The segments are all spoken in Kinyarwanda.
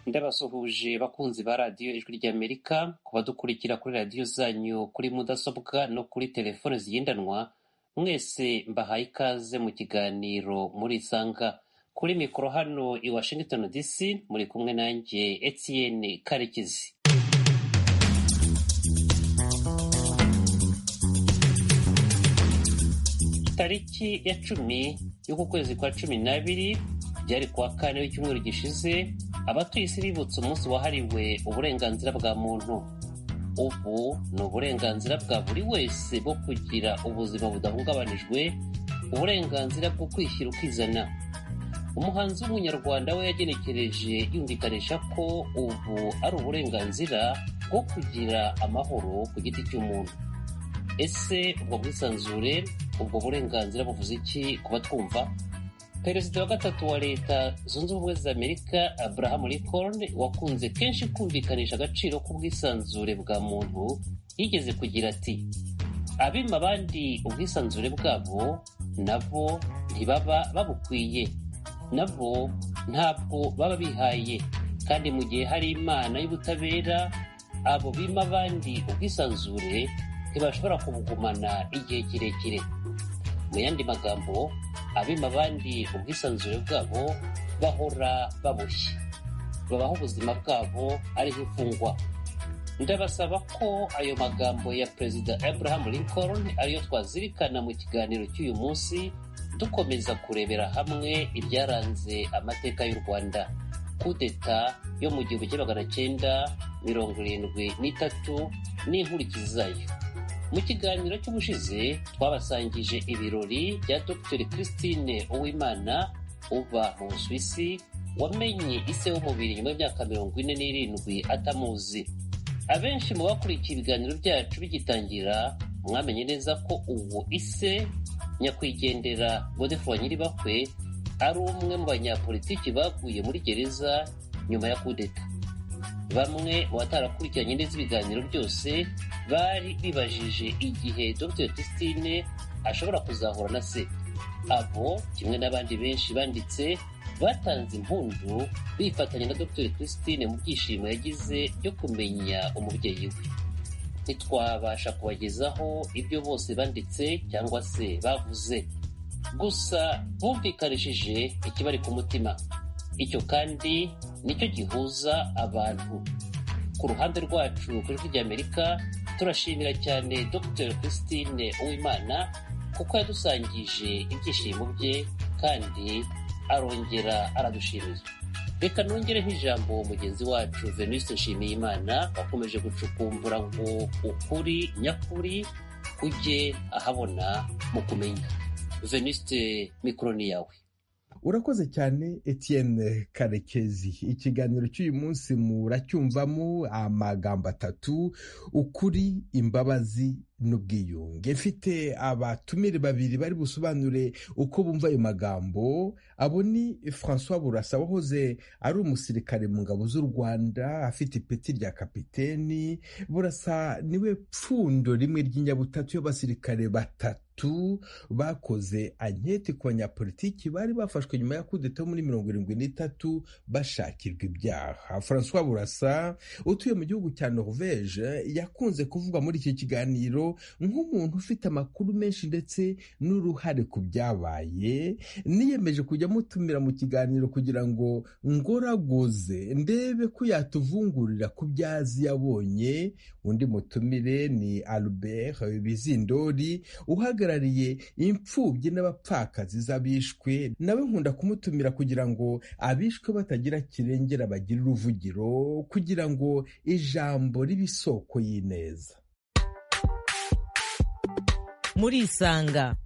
ndabasuhuje bakunzi ba radiyo ijwi ry'Amerika ku badukurikira kuri radiyo zanyu kuri mudasobwa no kuri telefone zigendanwa mwese mbahaye ikaze mu kiganiro murisanga kuri mikoro hano i Washington DC muri kumwe nanjye Etienne Karekezi tariki ya cumi y'uku kwezi kwa cumi n'abiri byari kuwa kane w'icyumweru gishize abatuye isi bibutse umunsi wahariwe uburenganzira bwa muntu ubu ni uburenganzira bwa buri wese bwo kugira ubuzima budahungabanijwe uburenganzira bwo kwishyira ukizana umuhanzi w'umunyarwanda we yagenekereje yumvikanisha ko ubu ari uburenganzira bwo kugira amahoro ku giti cy'umuntu ese ubwo bwisanzure ubwo burenganzira buvuze iki kuba twumva perezida wa gatatu wa leta zunze ubumwe za amerika abraham lincoln wakunze kenshi kumvikanisha agaciro k'ubwisanzure bwa muntu yigeze kugira ati abima abandi ubwisanzure bwabo nabo ntibaba babukwiye nabo ntabwo baba bihaye kandi mu gihe hari imana y'ubutabera abo bima abandi ubwisanzure ntibashobora kubugumana igihe kirekire mu yandi magambo abima abandi ubwisanzure bwabo bahora baboshye babaho ubuzima bwabo ariho imfungwa ndabasaba ko ayo magambo ya perezida abraham lincoln ariyo twazirikana mu kiganiro cy'uyu munsi dukomeza kurebera hamwe ibyaranze amateka y'u rwanda kudeta yo mu gihumbi kimwe magana cyenda mirongo irindwi n'itatu n'inkurikizi zayo mu kiganiro cy'ubushize twabasangije ibirori bya dr christine uwimana uba mu busuwisi wamenye ise w'umubiri nyuma y'imyaka mirongo ine n'irindwi atamuzi abenshi mu bakurikiye ibiganiro byacu bigitangira mwamenye neza ko uwo ise nyakwigendera godefroy nyiribakwe ari umwe mu banyapolitiki baguye muri gereza nyuma ya kudeta bamwe mu batarakurikiranye neza ibiganiro byose bari bibajije igihe dr christine ashobora kuzahura na se abo kimwe n'abandi benshi banditse batanze impundu bifatanya na dr christine mu byishimo yagize byo kumenya umubyeyi we ntitwabasha kubagezaho ibyo bose banditse cyangwa se bavuze gusa bumvikanishije ikibari ku mutima icyo kandi nicyo gihuza abantu ku ruhande rwacu ku ijwi ry'amerika turashimira cyane dr christine uwimana kuko yadusangije ibyishimo bye kandi arongera aradushimira reka nongere nk'ijambo mugenzi wacu venuste nshimiyimana wakomeje gucukumbura ngo ukuri nyakuri kujye ahabona mu kumenya venuste mikoro ni yawe urakoze cyane Etienne karekezi ikiganiro cy'uyu munsi muracyumvamo amagambo atatu ukuri imbabazi n'ubwiyunge mfite abatumire babiri bari busobanure uko bumva ayo magambo abo ni francois burasa wahoze ari umusirikare mu ngabo z'u rwanda afite ipeti rya kapiteni burasa niwe pfundo rimwe ry'inyabutatu y'abasirikare batatu bakoze anketi ku banyapolitiki bari bafashwe nyuma ya kudeta muri mirongo irindwi n'itatu bashakirwa ibyaha francois burasa utuye mu gihugu cya norvege yakunze kuvugwa muri iki kiganiro nk'umuntu ufite amakuru menshi ndetse n'uruhare ku byabaye niyemeje kujya mutumira mu kiganiro kugira ngo ngoraguze ndebe ko yatuvungurira ku byo azi yabonye undi mutumire ni albert bizindori uhagarariye uhagarariye imfubyi n'abapfakazi z'abishwe nawe nkunda kumutumira kugira ngo abishwe batagira kirengera bagire uruvugiro kugira ngo ijambo ribe isoko y'ineza murisanga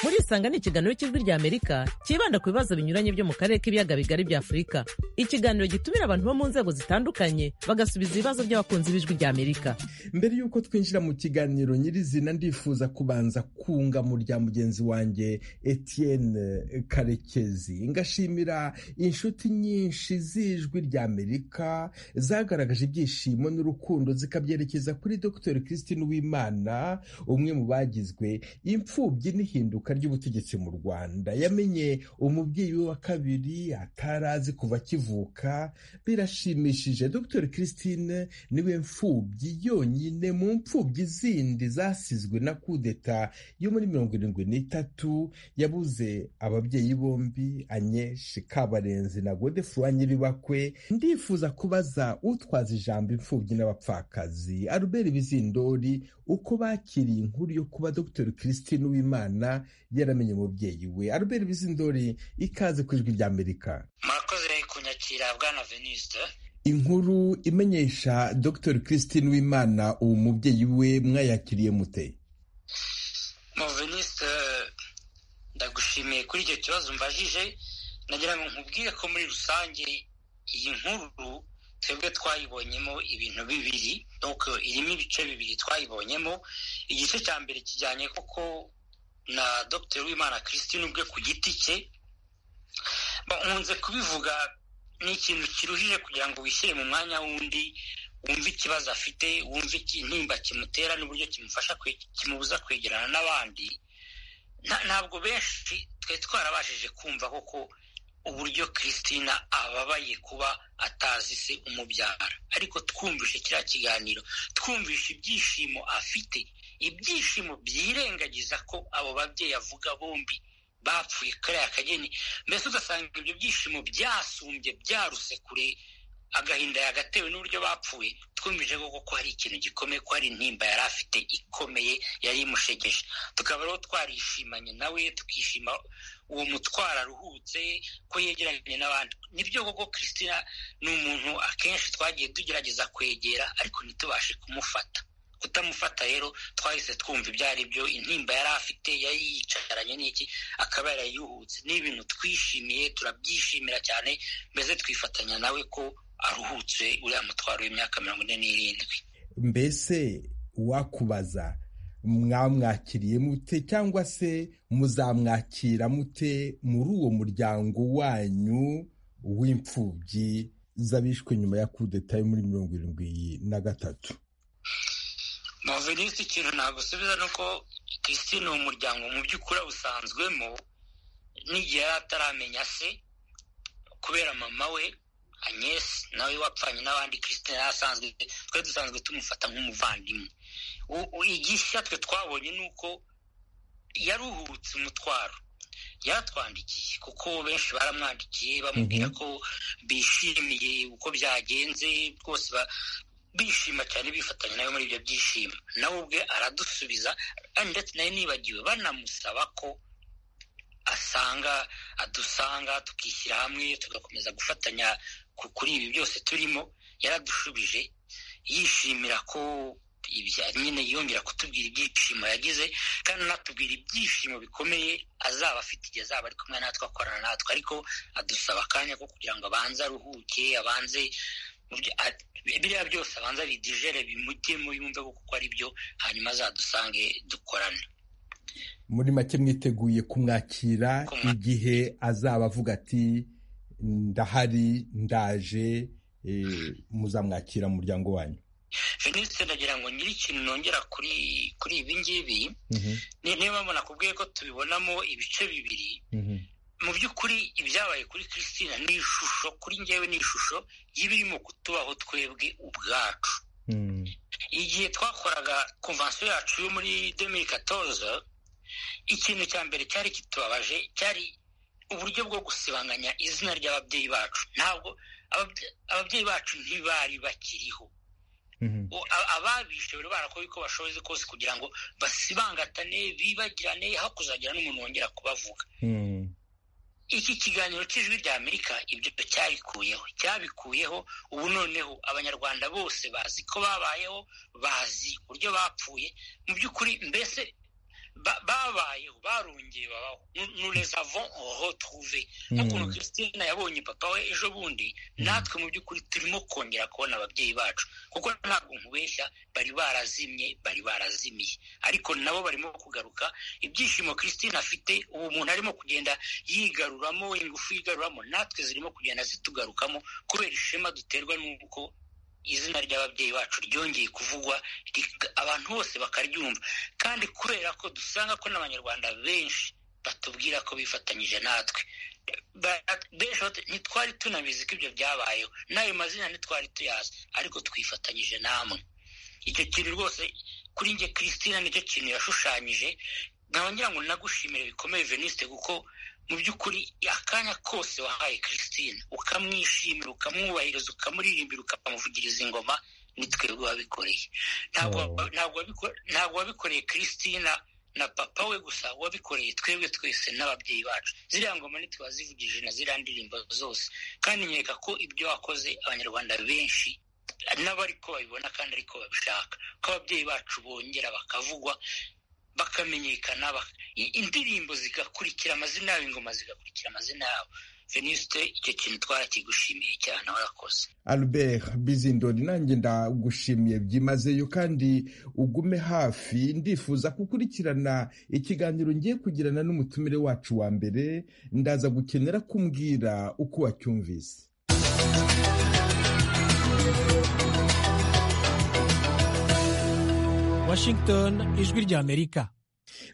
murisanga ni ikiganiro cy'ijwi ry'amerika cyibanda ku bibazo binyuranye byo mu karere k'ibiyaga bigari bya afurika ikiganiro gitumira abantu bo mu nzego zitandukanye bagasubiza ibibazo by'abakunzi b'ijwi ry'amerika mbere y'uko twinjira mu kiganiro nyirizina ndifuza kubanza kunga mu rya mugenzi wanjye etienne karekezi ngashimira inshuti nyinshi z'ijwi ry'amerika zagaragaje ibyishimo n'urukundo zikabyerekeza kuri dr christine uwimana umwe mu bagizwe imfubyi n'ihinduka ry'ubutegetsi mu rwanda yamenye umubyeyi we wa kabiri atari azi kuva kivu kuvuka birashimishije dr christine niwe mfubyi yonyine mu mfubyi zindi zasizwe na kudeta yo muri mirongo irindwi n'itatu yabuze ababyeyi bombi anyeshi kabarenzi na godefroy nyiribakwe ndifuza kubaza utwaza ijambo imfubyi n'abapfakazi albert bizindori uko bakiriye inkuru yo kuba dr christine uwimana yaramenye umubyeyi we albert bizindori ikaze ku ijwi rya amerika murakoze kunyakira bwana veniste inkuru imenyesha dr christine wimana uwo mubyeyi we mwayakiriye mute mu veniste ndagushimiye kuri icyo kibazo mbajije nagira ngo nkubwire ko muri rusange iyi nkuru twebwe twayibonyemo ibintu bibiri irimo ibice bibiri twayibonyemo igice cya mbere kijyanye koko na dr wimana christine ubwe ku giti cye nkunze kubivuga ni ikintu kiruhije kugira ngo wishyire mu mwanya w'undi wumve ikibazo afite wumve intimba kimutera n'uburyo kimufasha kimubuza kwegerana n'abandi ntabwo benshi twari twarabashije kumva koko uburyo christina ababaye kuba atazi se umubyara ariko twumvishe kiriya kiganiro twumvishe ibyishimo afite ibyishimo byirengagiza ko abo babyeyi avuga bombi bapfuye kariya kageni mbese ugasanga ibyo byishimo byasumbye byaruse kure agahinda yagatewe n'uburyo bapfuye twumvise koko ko hari ikintu gikomeye ko hari intimba yari afite ikomeye yari imushegeje tukaba rero twarishimanye nawe tukishima uwo mutwaro aruhutse ko yegeranye n'abandi nibyo koko christina ni umuntu akenshi twagiye tugerageza kwegera ariko ntitubashe kumufata kutamufata rero twahise twumva ibyo ari byo intimba yari afite yari yicaranye n'iki akaba yarayuhutse ni ibintu twishimiye turabyishimira cyane mbese twifatanya nawe ko aruhutse uriya mutwaro w'imyaka mirongo ine n'irindwi mbese wakubaza mwamwakiriye mute cyangwa se muzamwakira mute muri uwo muryango wanyu w'imfubyi z'abishwe nyuma ya kudeta yo muri mirongo irindwi na gatatu muvenisi ikintu nagusubiza ni uko christine ni umuryango mu by'ukuri awusanzwemo n'igihe yari ataramenya se kubera mama we agnes nawe wapfanye n'abandi christine yari asanzwe twari dusanzwe tumufata nk'umuvandimwe igishya twe twabonye ni uko yaruhutse umutwaro yatwandikiye kuko benshi baramwandikiye bamubwira ko bishimiye uko byagenze rwose bishima cyane bifatanya nawe muri ibyo byishimo nawe ubwe aradusubiza ndetse nawe nibagiwe banamusaba ko asanga adusanga tukishyira hamwe tugakomeza gufatanya kuri ibi byose turimo yaradushubije yishimira ko nyine yongera kutubwira ibyishimo yagize kandi anatubwira ibyishimo bikomeye azaba afite igihe azaba ari kumwe natwe akorana natwe ariko adusaba akanya ko kugira ngo abanze aruhuke abanze biriya byose abanza bidijere bimujyemo yumve kuko ari byo hanyuma azadusange dukorane muri make mwiteguye kumwakira igihe azaba avuga ati ndahari ndaje muzamwakira mu muryango wanyu venisite ndagira ngo nyiri ikintu nongera kuri kuri ibi ngibi niba mbona kubwiye ko tubibonamo ibice bibiri mu by'ukuri ibyabaye kuri christine ni ishusho kuri ngewe ni ishusho y'ibirimo kutubaho twebwe ubwacu igihe twakoraga konvansiyo yacu yo muri demiri katoza ikintu cya mbere cyari kitubabaje cyari uburyo bwo gusibanganya izina ry'ababyeyi bacu ntabwo ababyeyi bacu ntibari bakiriho ababishe bari barakora uko bashoboye kose kugira ngo basibangatane bibagirane aho kuzagira n'umuntu wongera kubavuga iki kiganiro cy'ijwi rya amerika ibyo cyabikuyeho cyabikuyeho ubu noneho abanyarwanda bose bazi ko babayeho bazi uburyo bapfuye mu by'ukuri mbese babayeho barongeye babaho nurezavon retrouve nk'ukuntu christine yabonye papa we ejo bundi natwe mu by'ukuri turimo kongera kubona ababyeyi bacu kuko ntabwo nkubeshya bari barazimye bari barazimiye ariko nabo barimo kugaruka ibyishimo christine afite ubu muntu arimo kugenda yigaruramo ingufu yigaruramo natwe zirimo kugenda zitugarukamo kubera ishema duterwa n'uko izina ry'ababyeyi bacu ryongeye kuvugwa abantu bose bakaryumva kandi kubera ko dusanga ko n'abanyarwanda benshi batubwira ko bifatanyije natwe ntitwari tunabizi ko ibyo byabayeho n'ayo mazina ntitwari tuyazi ariko twifatanyije namwe icyo kintu rwose kuri nge christine nicyo kintu yashushanyije nkaba ngira ngo nagushimire bikomeye venisite kuko mu by'ukuri akanya kose wahaye christine ukamwishimira ukamwubahiriza ukamuririmbira ukamuvugiriza ingoma ni twebwe wabikoreye ntabwo wabikoreye christine na papa we gusa wabikoreye twebwe twese n'ababyeyi bacu ziriya ngoma ntitwazivugije na ziriya ndirimbo zose kandi nkeka ko ibyo wakoze abanyarwanda benshi n'abariko babibona kandi ariko babishaka ko ababyeyi bacu bongera bakavugwa bakamenyekana indirimbo zigakurikira amazina yabo ingoma zigakurikira amazina yabo venisite icyo kintu twarakigushimiye cyane warakoze albert bizindori nanjye ndagushimiye byimazeyo kandi ugume hafi ndifuza gukurikirana ikiganiro ngiye kugirana n'umutumire wacu wa mbere ndaza gukenera kumbwira uko wacyumvise washington ijwi ry'amerika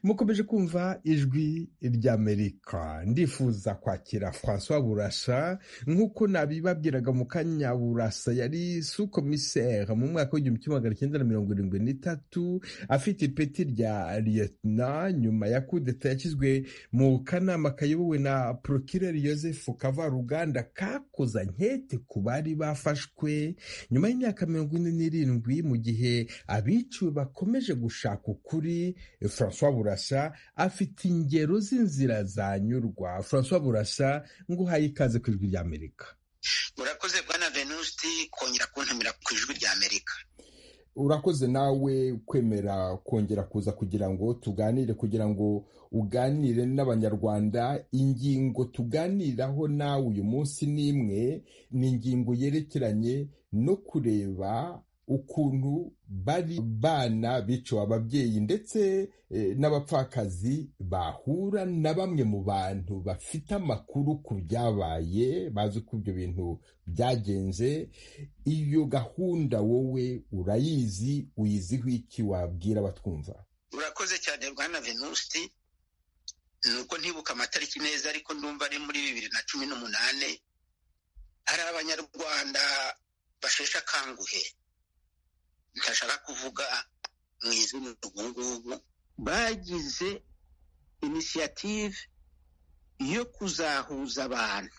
mukomeje kumva ijwi ry'amerika ndifuza kwakira francois burasa nk'uko nabibabwiraga mu kanya burasa yari su komiseri mu mwaka w'igihumbi kimwe magana cyenda na mirongo irindwi n'itatu afite ipeti rya liyetona nyuma ya kudeta yashyizwe mu kanama kayobowe na prokireri yosefu kavaruganda kakoza nkete ku bari bafashwe nyuma y'imyaka mirongo ine n'irindwi mu gihe abiciwe bakomeje gushaka ukuri francois burasa afite ingero z'inzira zanyurwa francois burasa ngo uhaye ikaze ku ijwi ry'amerika urakoze bwana venusti kongera kuntumira ku ijwi ry'amerika urakoze nawe kwemera kongera kuza kugira ngo tuganire kugira ngo uganire n'abanyarwanda ingingo tuganiraho nawe uyu munsi n'imwe ni ingingo yerekeranye no kureba ukuntu bari bana biciwe ababyeyi ndetse n'abapfakazi bahura na bamwe mu bantu bafite amakuru ku byabaye bazi uko ibyo bintu byagenze iyo gahunda wowe urayizi uyiziho iki wabwira abatwumva urakoze cyane bwana venusti ni uko ntibuka amatariki neza ariko ndumva ari muri bibiri na cumi n'umunani hari abanyarwanda basheshe akanguhe ntashaka kuvuga mu izina ubu ngubu bagize inisiyative yo kuzahuza abantu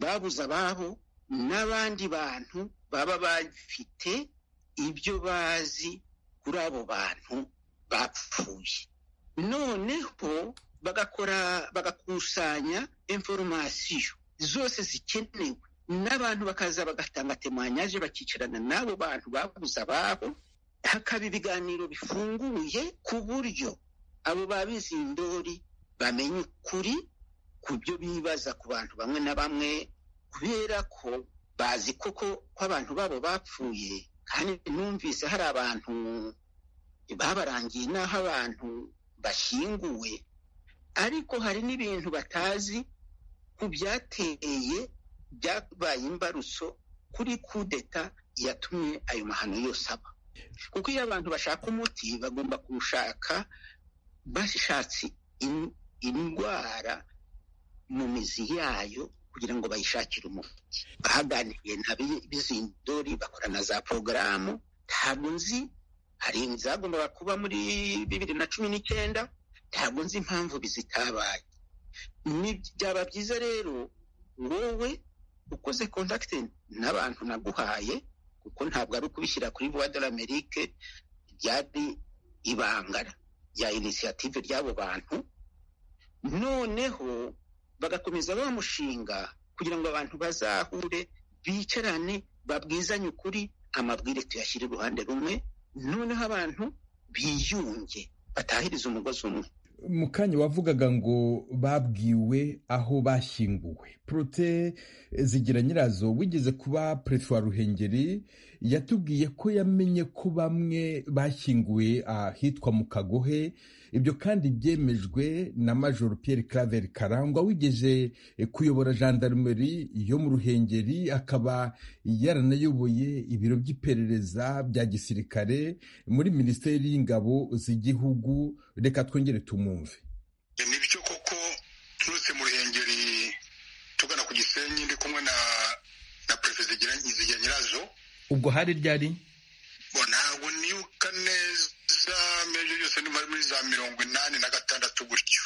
babuze ababo n'abandi bantu baba bafite ibyo bazi kuri abo bantu bapfuye noneho bagakora bagakusanya inforomasiyo zose zikenewe n'abantu bakaza bagatanga temanyaje bakicarana n'abo bantu babuze ababo hakaba ibiganiro bifunguye ku buryo abo bizindori bamenya ukuri ku byo bibaza ku bantu bamwe na bamwe kubera ko bazi koko ko abantu babo bapfuye kandi numvise hari abantu babarangiye n'aho abantu bashyinguwe ariko hari n'ibintu batazi ku byateye byabaye imbarutso kuri kudeta yatumye ayo mahano yose aba kuko iyo abantu bashaka umuti bagomba kuwushaka bashatse indwara mu mizi yayo kugira ngo bayishakire umuti bahaganiye nta bizindori bakora na za porogaramu ntabwo nzi hari izagombaga kuba muri bibiri na cumi n'icyenda ntabwo nzi impamvu bizitabaye byaba byiza rero wowe ukoze kontakite n'abantu naguhaye kuko ntabwo ari ukubishyira kuri buwa de amerike ryari ibanga rya inisiyative ry'abo bantu noneho bagakomeza wa mushinga kugira ngo abantu bazahure bicarane babwizanye ukuri amabwire tuyashyire iruhande rumwe noneho abantu biyunge batahiriza umugozi umwe mu kanya wavugaga ngo babwiwe aho bashyinguwe porote zigira nyirazo wigeze kuba perefe wa ruhengeri yatubwiye ko yamenye ko bamwe bashyinguwe ahitwa mu kagohe ibyo kandi byemejwe na major Pierre Claver karangwa wigeze kuyobora gendarmerie yo mu ruhengeri akaba yaranayoboye ibiro by'iperereza bya gisirikare muri minisiteri y'ingabo z'igihugu reka twongere tumumve ni byo koko turutse mu ruhengeri enye ndi kumwe na na perefe zigira nyirazo ubwo hari ryari bo ntabwo nibuka neza mejo yose ni muri za mirongo inani na gatandatu gutyo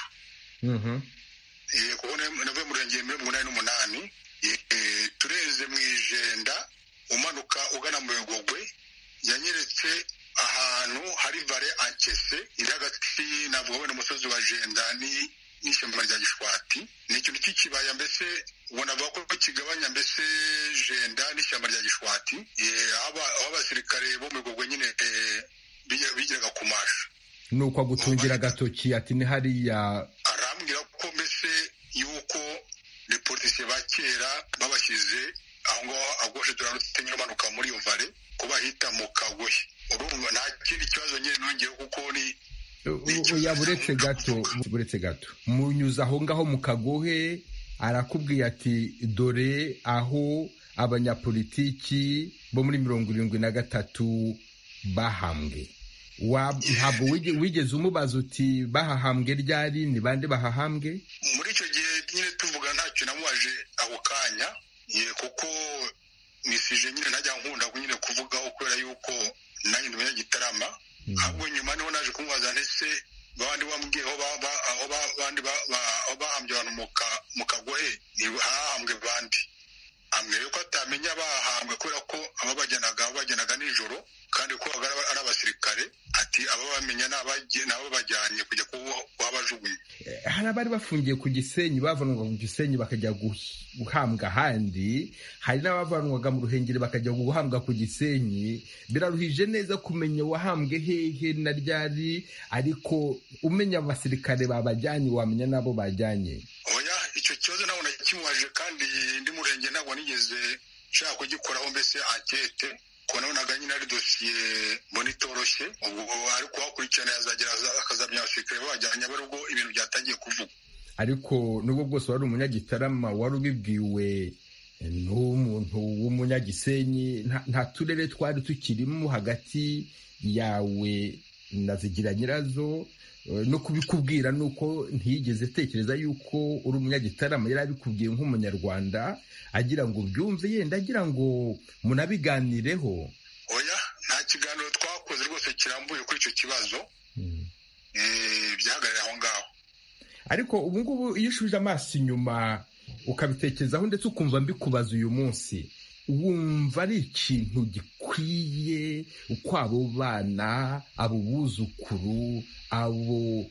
Eh, kuko na- navuye mu rurengero muri mirongo inani n'umunani Eh, tureze mu ijenda umanuka ugana mu bigogwe yanyeretse ahantu hari vare ankese iri hagati navuga wenda umusozi wa jenda ni- n'ishyamba rya gishwati ni ikintu cy'ikibaya mbese ubona avuga ko kigabanya mbese jenda n'ishyamba rya gishwati Eh, aho aba- aho abasirikare bo mu bigogwe nyine eh, bigira- bigiraga kumasha ni uko agutungira agatoki ati ni hariya arambwira ko mbese yuko reportisiye ba kera babashyize aho ngaho agoshe turarutse nyine umanuka muri iyo vare ko bahita mu kagohe urumva nta kindi kibazo nyine nongeyeho kuko ni oya buretse gato buretse gato munyuze aho ngaho mu kagohe arakubwiye ati dore aho abanyapolitiki bo muri mirongo irindwi na gatatu bahambwe Wa- ntabwo wige- wigeze umubaza uti bahahambwe ryari ni bande bahahambwe muri icyo gihe nyine tuvuga ntacyo namubaje ako kanya ye kuko nisije nyine ntajya nkunda nyine kuvugaho kubera yuko nanjye ndumenya gitarama ahubwo nyuma niho naje kumubaza ndetse babandi bambwiye aho ba- ba- aho ba- bandi ba- ba- aho bahambye abantu mu ka- mu kagohe ni hahambwe bandi ambwira yuko atamenya bahambwe kubera ko ababajyanaga babajyanaga nijoro kandi ko ari aba- ari abasirikare ati ababamenya ni abagiye- ni ababajyanye kujya kuba- kuhabajugunya hari abari bafungiye ku gisenyi bavanwaga ku gisenyi bakajya guh- guhambwa ahandi hari n'abavanwaga mu ruhengeri bakajya guhambwa ku gisenyi biraruhije neza kumenya wahambwe hehe na ryari ariko umenya abasirikare babajyanye wamenya n'abo bajyanye oya icyo kibazo ntabwo nakimubaje kandi ndi mu rurenge ntabwo nigeze nshaka kugikoraho mbese ankete ko nabonaga nyine ari dosiye mbona itoroshye ubwo ariko uhakurikirana yazagera aza- akazamenya abasirikare babajyanye abari ubwo ibintu byatangiye kuvugwa ariko n'ubwo bwose wari umunyagitarama wari ubibwiwe n'umuntu w'umunyagisenyi nta- nta turere twari tukirimo hagati yawe na zigira nyirazo Eh, no kubikubwira ni uko ntiyigeze atekereza yuko uri umunyagitarama yari abikubwiye nk'umunyarwanda agira ngo ubyumve yenda agira ngo munabiganireho oya nta kiganiro twakoze rwose kirambuye kuri icyo kibazo eh, byahagarariye aho ngaho ariko ubu ngubu iyo ushubije amaso inyuma ukabitekerezaho ndetse ukumva mbikubaza uyu munsi wumva ari ikintu gikwiye uko abo bana abo buzukuru abo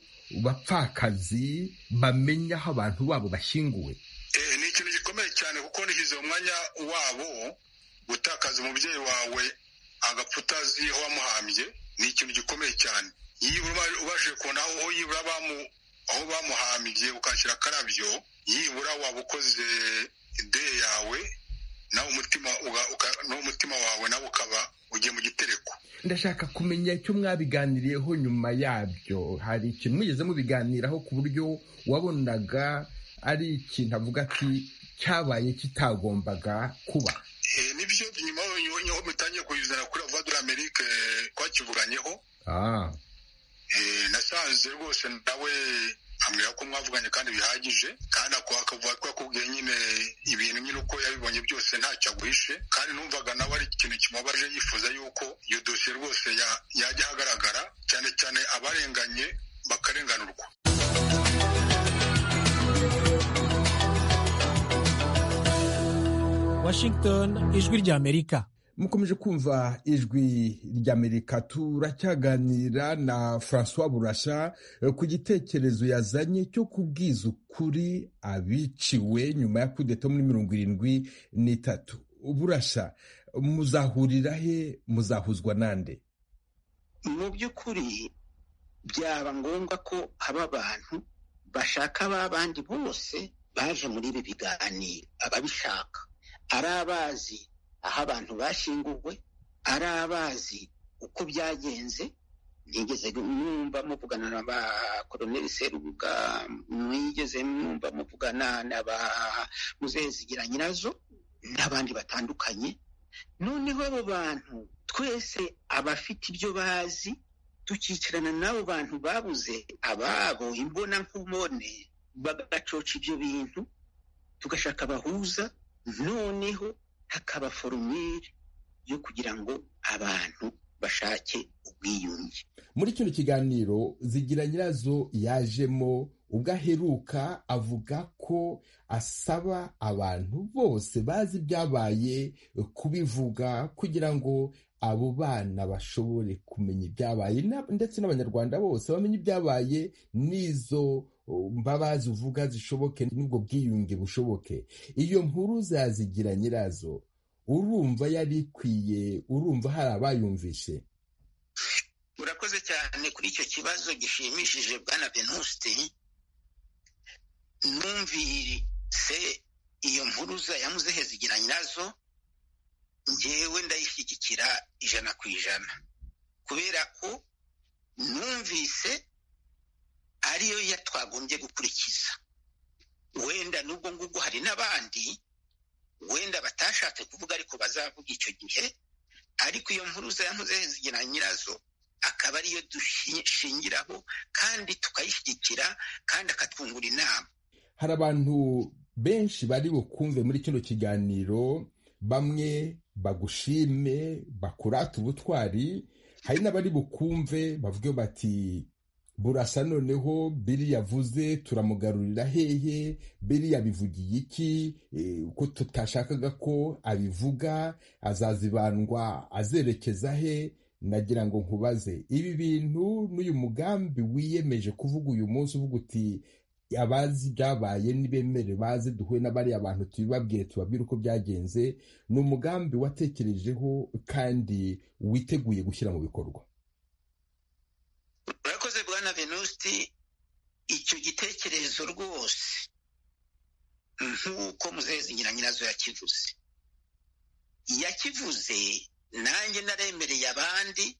bapfakazi bamenya aho abantu babo bashyinguwe Eh, ni ikintu gikomeye cyane kuko nishyize mu mwanya wabo gutakaza umubyeyi wawe agapfa utazi aho wamuhambye ni ikintu gikomeye cyane yibura ubashije kubona aho aho yibura bamu- aho bamuhambye ukashyira akarabyo yibura waba ukoze ideye yawe nawe umutima uga- uka- n'umutima wawe nawe ukaba ugiye mu gitereko ndashaka kumenya icyo mwabiganiriyeho nyuma yabyo hari ikintu mwigeze mubiganiraho ku buryo wabonaga ari ikintu avuga ati cyabaye kitagombaga kuba Eh, nibyo nyuma y'aho niho mutangiye kuyizana kuri avadura amerike twakivuganyeho ah. Eh, nasanze rwose nawe ambwira ko mwavuganye kandi bihagije kandi ako akavuga ko yakubwiye nyine ibintu nyine uko yabibonye byose ntacyo aguhishe kandi numvaga nawe ari ikintu kimubabaje yifuza yuko iyo dosiye rwose ya- yajya ahagaragara cyane cyane abarenganye bakarenganurwa Washington, ijwi ry'Amerika. mukomeje kumva ijwi ry'amerika turacyaganira na francois burasha eh, ku gitekerezo yazanye cyo kubwiza ukuri abiciwe nyuma ya kudeta muri mirongo irindwi n'itatu burasha muzahurira he muzahuzwa nande mu by'ukuri byaba ngombwa ko haba abantu bashaka ba bandi bose baje muri ibi biganiro ababishaka ari abazi aho abantu bashyinguwe ari abazi uko byagenze nigeze mwumva muvugana na ba koloneli serubuga mwigeze mwumva muvugana na ba muzezigira nyirazo n'abandi batandukanye noneho abo bantu twese abafite ibyo bazi tukicarana n'abo bantu babuze ababo imbona nkubone bagacoca ibyo bintu tugashaka abahuza noneho hakaba forumire yo kugira ngo abantu bashake ubwiyunge muri kino kiganiro zigira nyirazo yajemo ubwo aheruka avuga ko asaba abantu bose bazi ibyabaye kubivuga kugira ngo abo bana bashobore kumenya ibyabaye ndetse n'abanyarwanda bose bamenye ibyabaye n'izo mbabazi uvuga zishoboke n'ubwo bwiyunge bushoboke iyo nkuru zazigira nyirazo urumva yari ikwiye urumva hari abayumvishe urakoze cyane kuri icyo kibazo gishimishije bwana venuste numvise iyo mpuruza ya muzehe zigira nyirazo ngewe ndayishyigikira ijana ku ijana kubera ko numvise ariyo yo twagombye gukurikiza wenda n'ubwo ngubwo hari n'abandi wenda batashatse kuvuga ariko bazavuga icyo gihe ariko iyo mpuruza ya zigira nyirazo akaba ariyo dushingiraho kandi tukayishyigikira kandi akatwungura inama hari abantu benshi bari bukumve muri kino kiganiro bamwe bagushime bakurata ubutwari hari n'abari bukumve bavuge bati burasa noneho biri yavuze turamugarurira hehe biri yabivugiye iki ko tutashakaga ko abivuga azazibandwa azerekeza he nagira ngo nkubaze ibi bintu n'uyu mugambi wiyemeje kuvuga uyu munsi uvuga uti abazi byabaye n'ibemere bazi duhuye n'abariya abantu tubibabwire tubabwire uko byagenze ni umugambi watekerejeho kandi witeguye gushyira mu bikorwa bwana venusti icyo gitekerezo rwose nk'uko muzezigira nyirazo yakivuze yakivuze nanjye naremereye abandi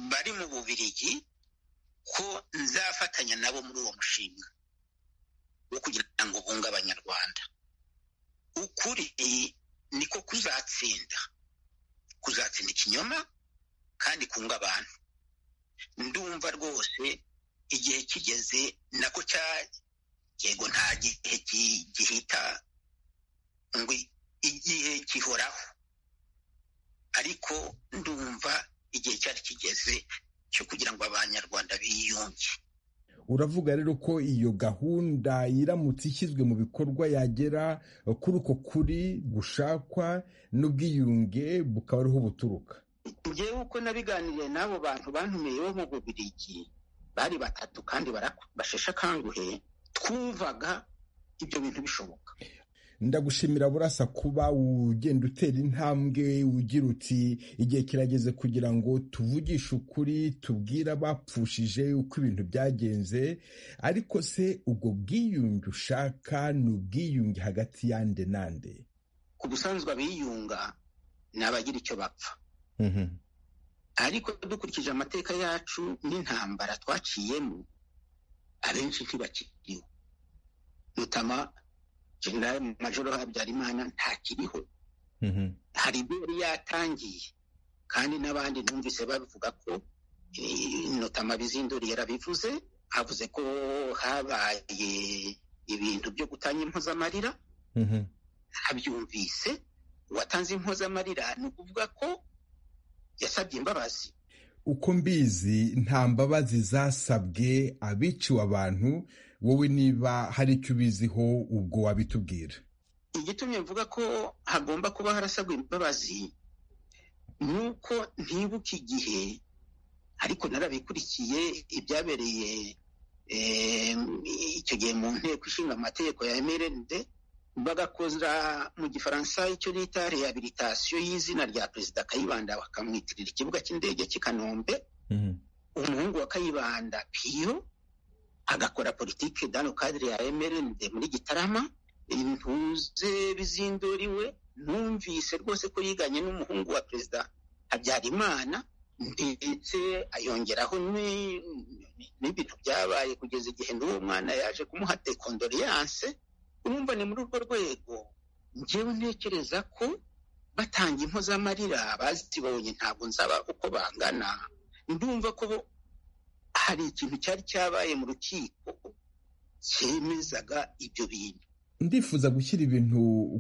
bari mu bubirigi ko nzafatanya nabo muri uwo mushinga wo kugira ngo bunge abanyarwanda ukuri niko kuzatsinda kuzatsinda ikinyoma kandi kunga abantu ndumva rwose igihe kigeze nako cya yego nta gihe gihita ngo igihe kihoraho ariko ndumva igihe cyari kigeze cyo kugira ngo abanyarwanda biyunge uravuga rero ko iyo gahunda iramutse ishyizwe mu bikorwa yagera kuri uko kuri gushakwa n'ubwiyunge bukaba ariho buturuka ngewe uko nabiganiriye n'abo bantu bantumiye bo mu bubirigi bari batatu kandi basheshe akanguhe twumvaga ibyo bintu bishoboka ndagushimira burasa kuba ugenda utera intambwe ugira uti igihe kirageze kugira ngo tuvugishe ukuri tubwire abapfushije uko ibintu byagenze ariko se ubwo bwiyunge ushaka ni ubwiyunge hagati y'ande n'ande ku busanzwe abiyunga ni abagira icyo bapfa ariko dukurikije amateka yacu n'intambara twaciyemo abenshi ntibakiriho mutama generale majoro habyarimana ntakiriho hari ibyo yari yatangiye kandi n'abandi numvise babivuga ko mutama bizindori yarabivuze avuze ko habaye ibintu byo gutanga impozamarira abyumvise uwatanze impozamarira ni ukuvuga ko yasabye imbabazi uko mbizi nta mbabazi zasabwe abiciwe abantu wowe niba hari icyo ubiziho ubwo wabitubwira igitumye mvuga ko hagomba kuba harasabwa imbabazi ni uko ntibuka igihe ariko narabikurikiye ibyabereye icyo gihe mu nteko ishinga amategeko ya mrnd bagakoza mu gifaransa icyo bita rehabilitasiyo y'izina rya perezida kayibanda bakamwitirira ikibuga cy'indege cy'i kanombe umuhungu wa kayibanda piyo agakora politiki dano kadire ya emerende muri gitarama intuze bizinduriwe numvise rwose ko yiganye n'umuhungu wa perezida habyarimana ndetse ayongeraho n'ibintu byabaye kugeza igihe n'uwo mwana yaje kumuha dekondoriyanse urumva ni muri urwo rwego ngewe ntekereza ko batanga impozamarira bazibonye ntabwo nzaba uko bangana ndumva ko hari ikintu cyari cyabaye mu rukiko cyemezaga ibyo bintu ndifuza gushyira ibintu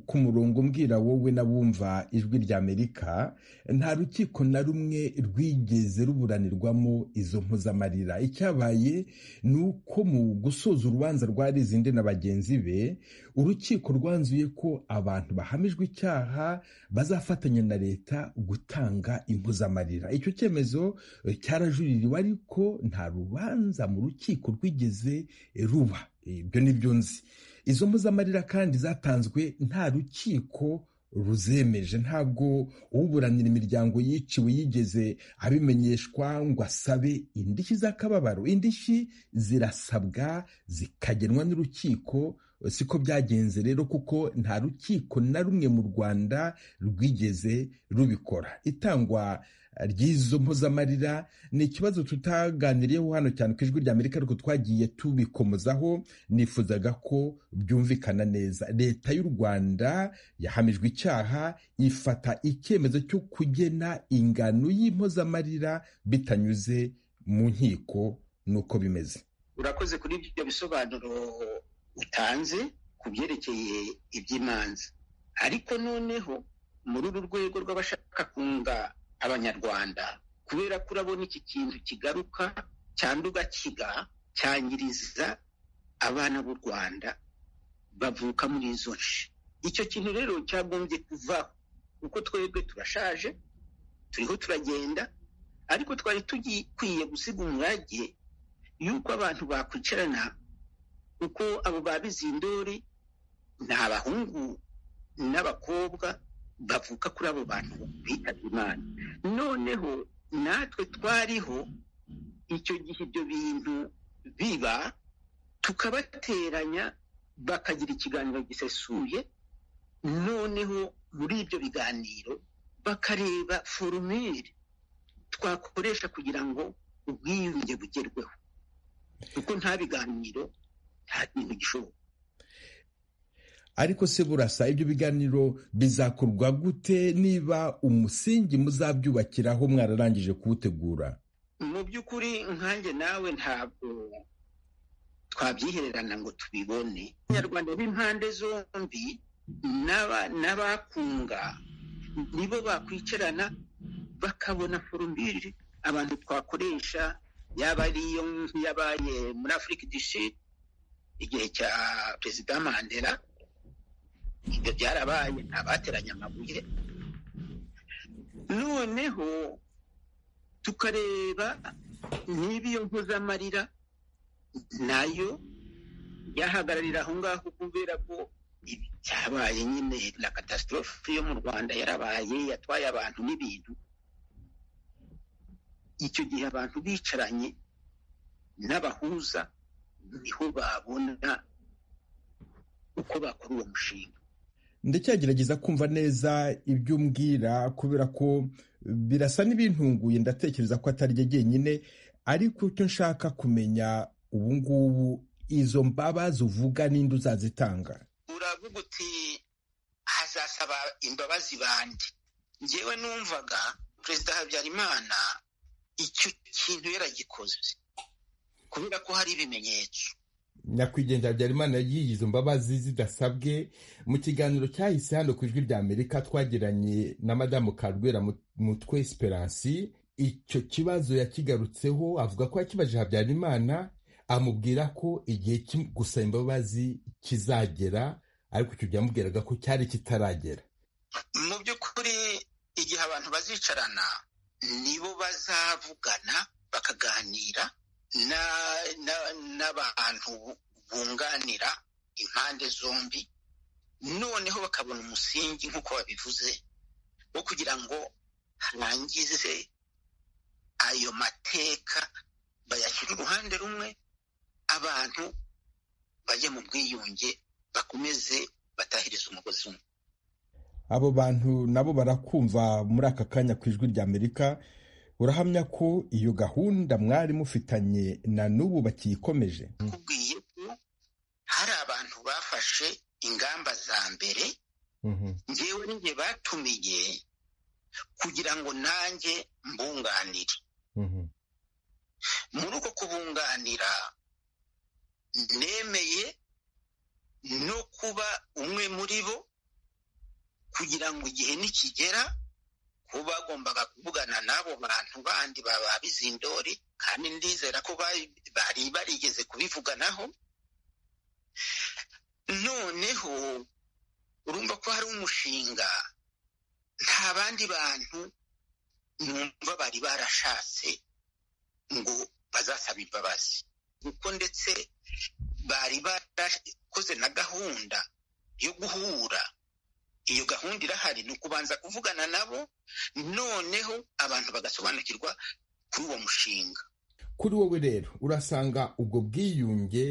ku murongo mbwira wowe n'abumva ijwi rya amerika nta rukiko na rumwe rwigeze ruburanirwamo izo mpuzamarira icyabaye ni uko mu gusoza urubanza rwa rizinde na bagenzi be urukiko rwanzuye ko abantu bahamijwe icyaha bazafatanya na leta gutanga impuzamarira icyo cyemezo cyarajuririwe ariko nta rubanza mu rukiko rwigeze ruba ibyo ni byo nzi izo mpuzamarira kandi zatanzwe nta rukiko ruzemeje ntabwo uburanira imiryango yiciwe yigeze abimenyeshwa ngo asabe indishyi z'akababaro indishyi zirasabwa zikagenwa n'urukiko siko byagenze rero kuko nta rukiko na rumwe mu rwanda rwigeze rubikora itangwa ry'izo mpuzamarira ni ikibazo tutaganiriyeho hano cyane ku ijwi ry'amerika ariko twagiye tubikomozaho nifuzaga ko byumvikana neza leta y'u rwanda yahamijwe icyaha ifata icyemezo cyo kugena ingano y'impozamarira bitanyuze mu nkiko nuko bimeze urakoze kuri ibyo bisobanuro utanze ku byerekeye iby'imanza ariko noneho muri uru rwego rw'abashaka kunga abanyarwanda kubera ko urabona iki kintu kigaruka cyanduga kiga cyangiriza abana b'u rwanda bavuka muri izo nce icyo kintu rero cyagombye kuvaho kuko twebwe turashaje turiho turagenda ariko twari tugikwiye gusiga umurage y'uko abantu bakwicarana kuko abo babizi indori ni abahungu n'abakobwa bavuka kuri abo bantu bitabye imana noneho natwe twariho icyo gihe ibyo bintu biba tukabateranya bakagira ikiganiro gisesuye noneho muri ibyo biganiro bakareba forumire twakoresha kugira ngo ubwiyunge bugerweho kuko nta biganiro nta kintu gishoboka ariko se burasa ibyo biganiro bizakorwa gute niba umusingi muzabyubakiraho mwararangije kuwutegura mu by'ukuri nkanjye nawe ntabwo twabyihererana ngo tubibone abanyarwanda b'impande zombi n'abakunga nibo bakwicarana bakabona forumire abantu twakoresha yaba ari iyo yabaye muri afurika idishiri igihe cya perezida mandela ibyo byarabaye ntabateranye amabuye noneho tukareba niba iyo mpuzamarira nayo yahagararira aho ngaho kubera ko byabaye nyine na katasitorofe yo mu rwanda yarabaye yatwaye abantu n'ibintu icyo gihe abantu bicaranye n'abahuza niho babona uko bakora uwo mushinga ndacyagerageza kumva neza ibyo umbwira kubera ko birasa n'ibintunguye ndatekereza ko atari ryo jyenyine ariko icyo nshaka kumenya ubu ngubu izo mbabazi uvuga n'indi uzazitanga uravuga uti hazasaba imbabazi bandi ngewe numvaga perezida habyarimana icyo kintu yaragikoze kubera ko hari ibimenyetso nyakwigendera habyarimana yiyize izo mbabazi zidasabwe mu kiganiro cyahise hano ku ijwi rya amerika twagiranye na madamu karwera mutwe esperance icyo kibazo yakigarutseho avuga ko yakibaje habyarimana amubwira ko igihe gusaba imbabazi kizagera ariko icyo byamubwiraga ko cyari kitaragera mu by'ukuri igihe abantu bazicarana nibo bazavugana bakaganira n'abantu bunganira impande zombi noneho bakabona umusingi nk'uko babivuze wo kugira ngo harangize ayo mateka bayashyire uruhande rumwe abantu bajye mu bwiyunge bakomeze batahirize umugozi umwe abo bantu nabo barakumva muri aka kanya ku ijwi rya amerika urahamya ko iyo gahunda mwari mufitanye na n'ubu bakiyikomeje kubwiye ko hari abantu bafashe ingamba za mbere ngewe n'igihe batumiye kugira ngo nanjye mbunganire muri uko kubunganira nemeye no kuba umwe muri bo kugira ngo igihe nikigera kuba bagombaga kuvugana n'abo bantu bandi bababizindori kandi ndizera ko bari barigeze kubivuganaho noneho urumva ko hari umushinga nta bandi bantu numva bari barashatse ngo bazasaba imbabazi kuko ndetse bari barakoze na gahunda yo guhura iyo gahunda irahari ni ukubanza kuvugana nabo noneho abantu bagasobanukirwa kuri uwo mushinga kuri wowe rero urasanga ubwo bwiyunge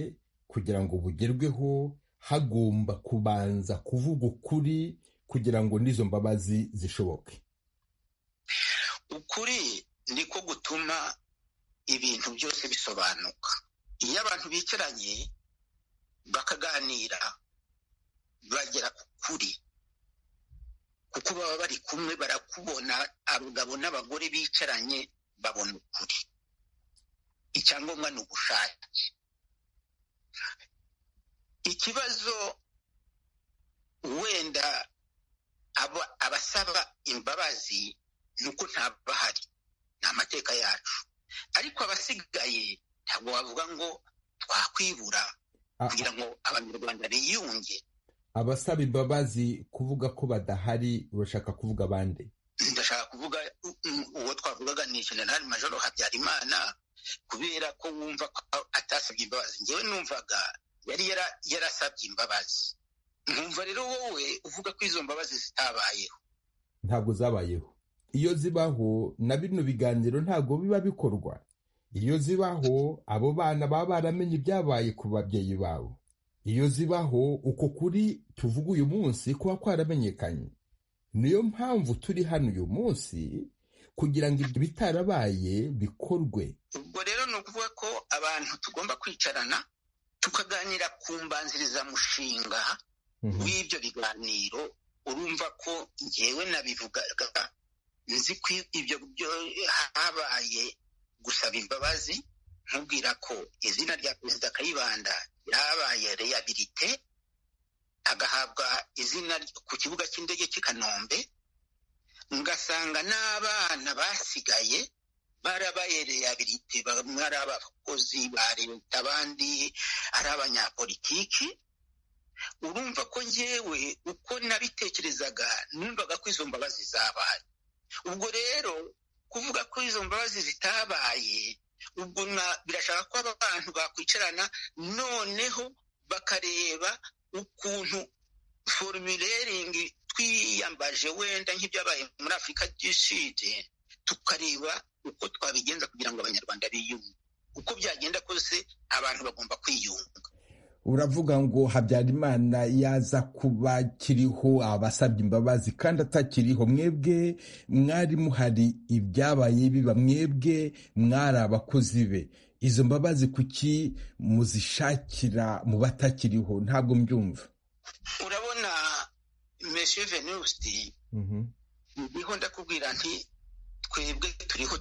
kugira ngo bugerweho hagomba kubanza kuvuga ukuri kugira ngo n'izo mbabazi zishoboke ukuri niko gutuma ibintu byose bisobanuka iyo abantu bicaranye bakaganira bagera ku kuri kuko baba bari kumwe barakubona abagabo n'abagore bicaranye babona ukuri icyangombwa ni ubushake ikibazo wenda abasaba imbabazi ni uko bahari ni amateka yacu ariko abasigaye ntabwo wavuga ngo twakwibura kugira ngo abanyarwanda biyunge abasaba imbabazi kuvuga ko badahari urashaka kuvuga abandi ndashaka kuvuga uwo twavugaga ni generali majoro habyarimana kubera ko wumva ko atasabye imbabazi ngewe numvaga yari yarasabye imbabazi nkumva rero wowe uvuga ko izo mbabazi zitabayeho ntabwo zabayeho iyo zibaho na bino biganiro ntabwo biba bikorwa iyo zibaho abo bana baba baramenye ibyabaye ku babyeyi babo iyo zibaho uko kuri tuvuga uyu munsi kuba kwaramenyekanye niyo mpamvu turi hano uyu munsi kugira ngo ibyo bitarabaye bikorwe ubwo rero ni ukuvuga ko abantu tugomba kwicarana tukaganira ku mbanzirizamushinga w'ibyo biganiro urumva ko ngewe nabivugaga nzi ko ibyo habaye gusaba imbabazi nkubwira ko izina rya perezida kayibanda ryabaye reyabilite agahabwa izina ku kibuga cy'indege cy'i kanombe ngasanga n'abana basigaye barabaye reyabilite bamwe ari abakozi ba leta abandi ari abanyapolitiki urumva ko ngewe uko nabitekerezaga numvaga ko izo mbabazi zabaye ubwo rero kuvuga ko izo mbabazi zitabaye ubwo birashaka ko aba bantu bakwicarana noneho bakareba ukuntu formuleringi twiyambaje wenda nk'ibyabaye muri afurika sud tukareba uko twabigenza kugira ngo abanyarwanda biyunge uko byagenda kose abantu bagomba kwiyunga uravuga ngo habyarimana yaza kuba kiriho abasabye imbabazi kandi atakiriho mwebwe mwari muhari ibyabaye biba mwebwe mwari abakozi be izo mbabazi kuki muzishakira mu batakiriho ntabwo mbyumva urabona meshe venuste ndiho ndakubwira nti twebwe turiho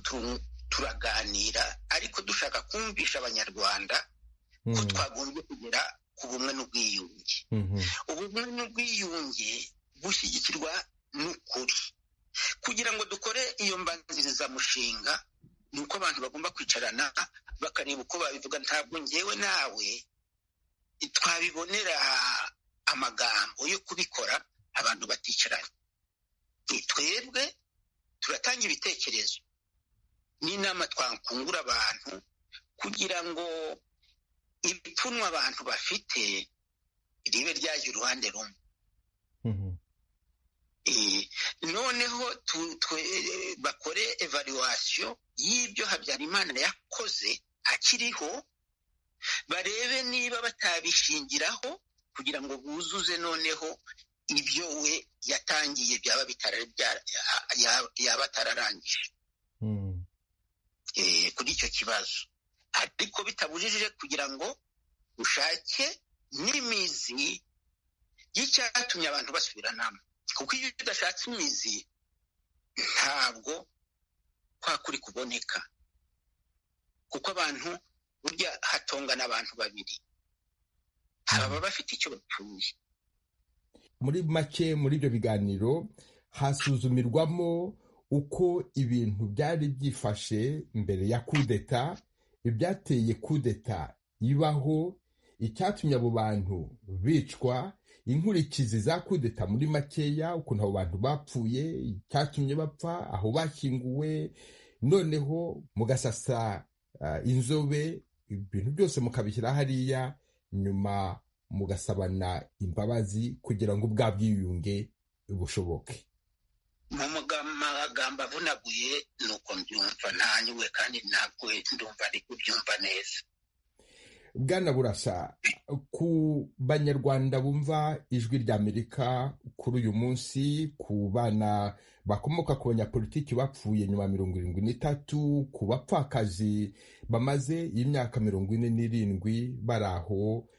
turaganira ariko dushaka kumvisha abanyarwanda ko twagombye kugera ku bumwe n'ubwiyunge ubumwe n'ubwiyunge bushyigikirwa n'ukuri kugira ngo dukore iyo mbanzirizamushinga ni uko abantu bagomba kwicarana bakareba uko babivuga ntabwo ngewe nawe twabibonera amagambo yo kubikora abantu baticaranye ni twebwe turatanga ibitekerezo n'inama twakungura abantu kugira ngo ibipfunwa abantu bafite ribe ryajya uruhande rumwe noneho bakore evaluwasiyo y'ibyo habyarimana yakoze akiriho barebe niba batabishingiraho kugira ngo buzuze noneho ibyo we yatangiye byaba yaba atararangije kuri icyo kibazo ariko bitabujijije kugira ngo ushake n'imizi y'icyatumye abantu basubiranamo kuko iyo udashatse imizi ntabwo kwa kuri kuboneka kuko abantu burya hatongana abantu babiri baba bafite icyo bapfuye muri make muri ibyo biganiro hasuzumirwamo uko ibintu byari byifashe mbere ya kudeta ibyateye kudeta ibaho icyatumye abo bantu bicwa inkurikizi za kudeta muri makeya ukuntu abo bantu bapfuye icyatumye bapfa aho bashyinguwe noneho mugasasa inzobe ibintu byose mukabishyira hariya nyuma mugasabana imbabazi kugira ngo ubwa bwiyunge bushoboke mu magambo avunaguye ni uko mbyumva ntanyuwe kandi ntabwo ndumva ari kubyumva neza bwana burasa ku banyarwanda bumva ijwi ry'amerika kuri uyu munsi ku bana bakomoka ku banyapolitiki bapfuye nyuma mirongo irindwi n'itatu ku bapfakazi bamaze imyaka mirongo ine n'irindwi bari aho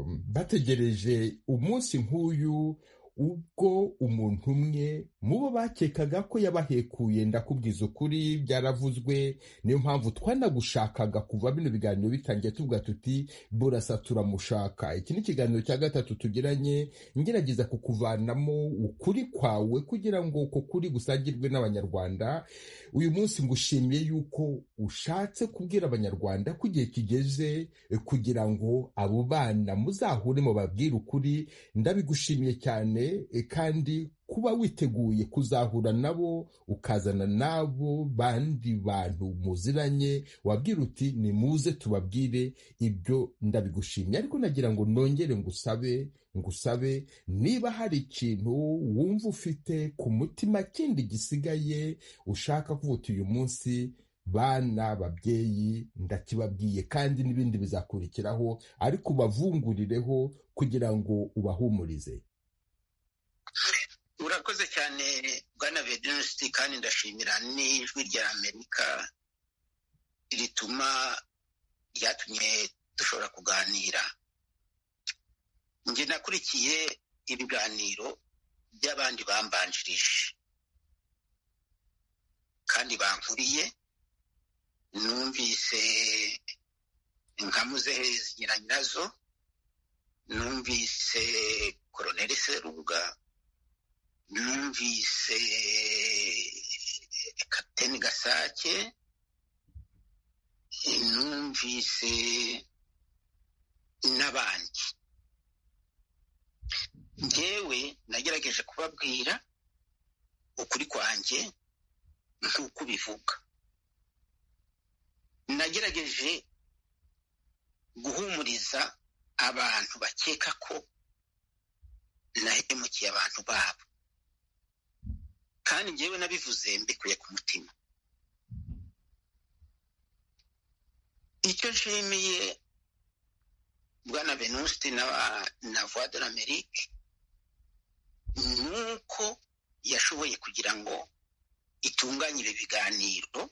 bategereje umunsi nk'uyu ubwo umuntu umwe mu bo bakekaga ko yabahekuye ndakubwiza ukuri byaravuzwe niyo mpamvu twanagushakaga kuva bino biganiro bitangiye tuvuga tuti burasa turamushaka iki ni ikiganiro cya gatatu tugiranye ngerageza kukuvanamo ukuri kwawe kugira ngo uko kuri gusangirwe n'abanyarwanda uyu munsi ngushimiye yuko ushatse kubwira abanyarwanda ko igihe kigeze kugira ngo abo bana muzahure mu babwire ukuri ndabigushimiye cyane kandi kuba witeguye kuzahura nabo ukazana nabo bandi bantu muziranye wabwira uti nimuze tubabwire ibyo ndabigushimye ariko nagira ngo nongere ngusabe ngusabe niba hari ikintu wumva ufite ku mutima kindi gisigaye ushaka kuvuta uyu munsi bana babyeyi ndakibabwiye kandi n'ibindi bizakurikiraho ariko ubavungurireho kugira ngo ubahumurize urakoze cyane bwana vedenesti kandi ndashimira n'ijwi rya amerika rituma ryatumye dushobora kuganira njye nakurikiye ibiganiro by'abandi bambanjirije kandi bankuriye numvise nkamuze zinyura nyirazo numvise koroneri serubuga numvise kapiteni gasake numvise n'abandi ngewe nagerageje kubabwira ukuri kwanjye nk'uko ubivuga nagerageje guhumuriza abantu bakeka ko nahemukiye abantu babo kandi njyewe nabivuze mbikuye ku mutima icyo nshimiye bwana venuste na voix de l'amerique ni uko yashoboye kugira ngo itunganye ibi biganiro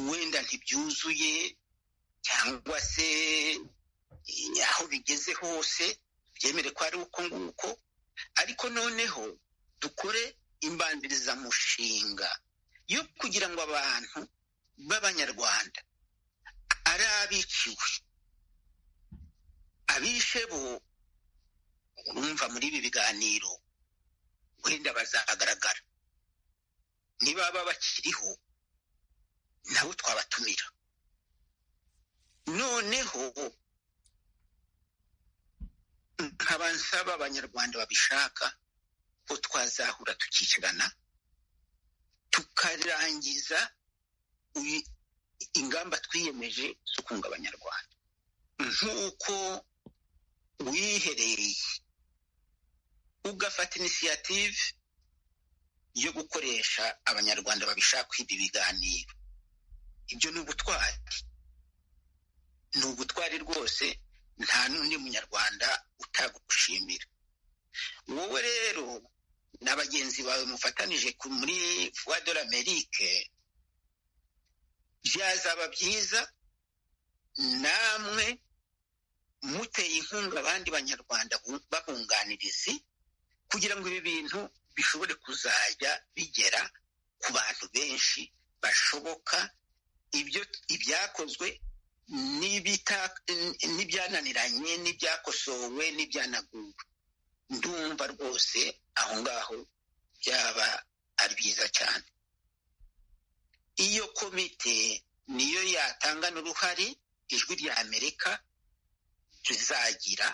wenda ntibyuzuye cyangwa se aho bigeze hose byemere ko ari uko nguko ariko noneho dukore imbanzirizamushinga yo kugira ngo abantu b'abanyarwanda ari abiciwe abishe bo urumva muri ibi biganiro wenda bazagaragara nibaba bakiriho nabo twabatumira noneho nkaba nsaba abanyarwanda babishaka ko twazahura tukicirana tukarangiza ingamba twiyemeje zo kunga abanyarwanda nk'uko wiherereye ugafata inisiyative yo gukoresha abanyarwanda babishaka ibi biganiro ibyo ni ubutwari ni ubutwari rwose nta n'undi munyarwanda utagushimira wowe rero na bagenzi bawe mufatanije muri voix de l'amerique byazaba byiza namwe muteye inkunga abandi banyarwanda babunganirizi kugira ngo ibi bintu bishobore kuzajya bigera ku bantu benshi bashoboka ibyo ibyakozwe n'ibyananiranye n'ibyakosowe n'ibyanaguwe ndumva rwose aho ngaho byaba ari byiza cyane iyo komite niyo yatanga n'uruhare ijwi rya amerika tuzagira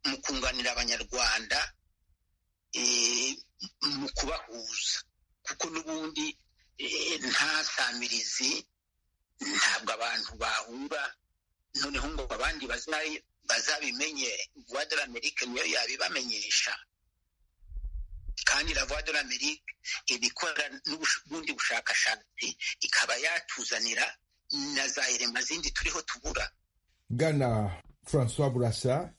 mu kunganira abanyarwanda mu kubahuza kuko n'ubundi nta samirizi ntabwo abantu bahura noneho ngo abandi bazabimenye vuba dore amerika niyo yabibamenyesha kandi na vuba dore amerika iba ikora n'ubundi bushakashatsi ikaba yatuzanira na za irema zindi turiho tubura gana francois burasa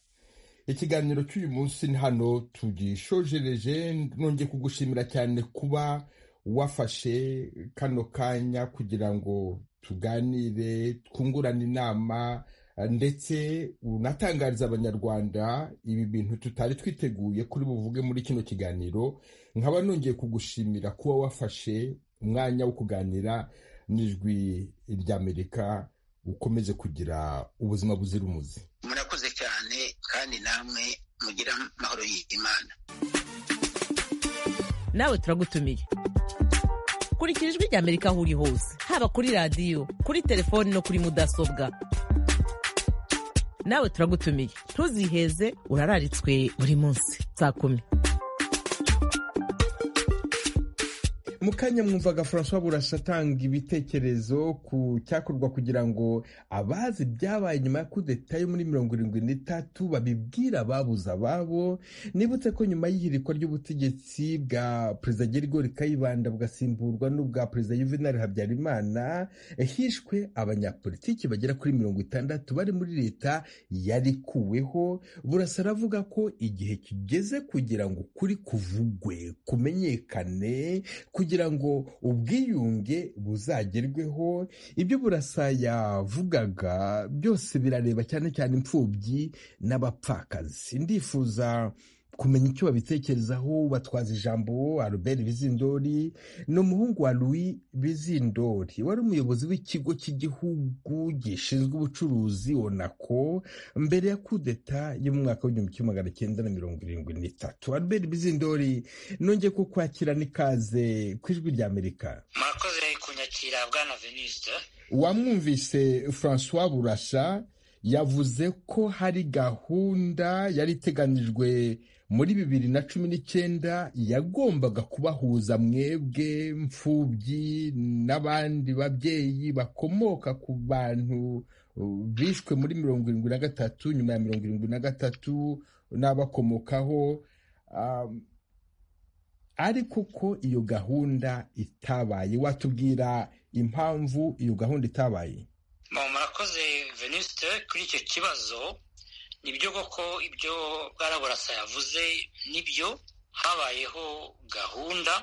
ikiganiro cy'uyu munsi hano tugishojereje nongeye kugushimira cyane kuba wafashe kano kanya kugira ngo tuganire twungurane inama ndetse unatangariza abanyarwanda ibi bintu tutari twiteguye kuri buvuge muri kino kiganiro nkaba nongeye kugushimira kuba wafashe umwanya wo kuganira n'ijwi ry'amerika ukomeze kugira ubuzima buzira umuze murakoze cyane kandi namwe mugira amahoro y'imana nawe turagutumiye kurikira ijwi ry'amerika aho uri hose haba kuri radiyo kuri telefoni no kuri mudasobwa nawe turagutumiye ntuziheze urararitswe buri munsi saa kumi mu kanya mwumvaga francois burasa atanga ibitekerezo ku cyakorwa kugira ngo abazi ibyabaye nyuma ya kudeta yo muri mirongo irindwi n'itatu babibwira ababuze ababo nibutse ko nyuma y'ihirikwa ry'ubutegetsi bwa perezida gerigori kayibanda bugasimburwa n'ubwa perezida juvenal habyarimana hishwe abanyapolitiki bagera kuri mirongo itandatu bari muri leta yarikuweho burasa aravuga ko igihe kigeze kugira ngo ukuri kuvugwe kumenyekane kugira ngo ubwiyunge buzagerweho ibyo burasa yavugaga byose birareba cyane cyane imfubyi n'abapfakazi ndifuza kumenya icyo babitekerezaho batwaza ijambo Albert Bizindori ni umuhungu wa Louis Bizindori wari umuyobozi w'ikigo cy'igihugu gishinzwe ubucuruzi onako mbere ya kudeta yo mu mwaka w'igihumbi kimwe magana cyenda na mirongo irindwi n'itatu Albert Bizindori nongeye ku kwakira n'ikaze ku ijwi ry'Amerika murakoze kunyakira bwana veniste wamwumvise francois burasha yavuze ko hari gahunda yari iteganijwe muri bibiri na cumi n'icyenda yagombaga kubahuza mwebwe mfubyi n'abandi babyeyi bakomoka ku bantu bishwe muri mirongo irindwi na gatatu nyuma ya mirongo irindwi na gatatu n'abakomokaho ariko ko iyo gahunda itabaye watubwira impamvu iyo gahunda itabaye murakoze veniste kuri icyo kibazo nibyo koko ibyo bwaraburasa yavuze nibyo habayeho gahunda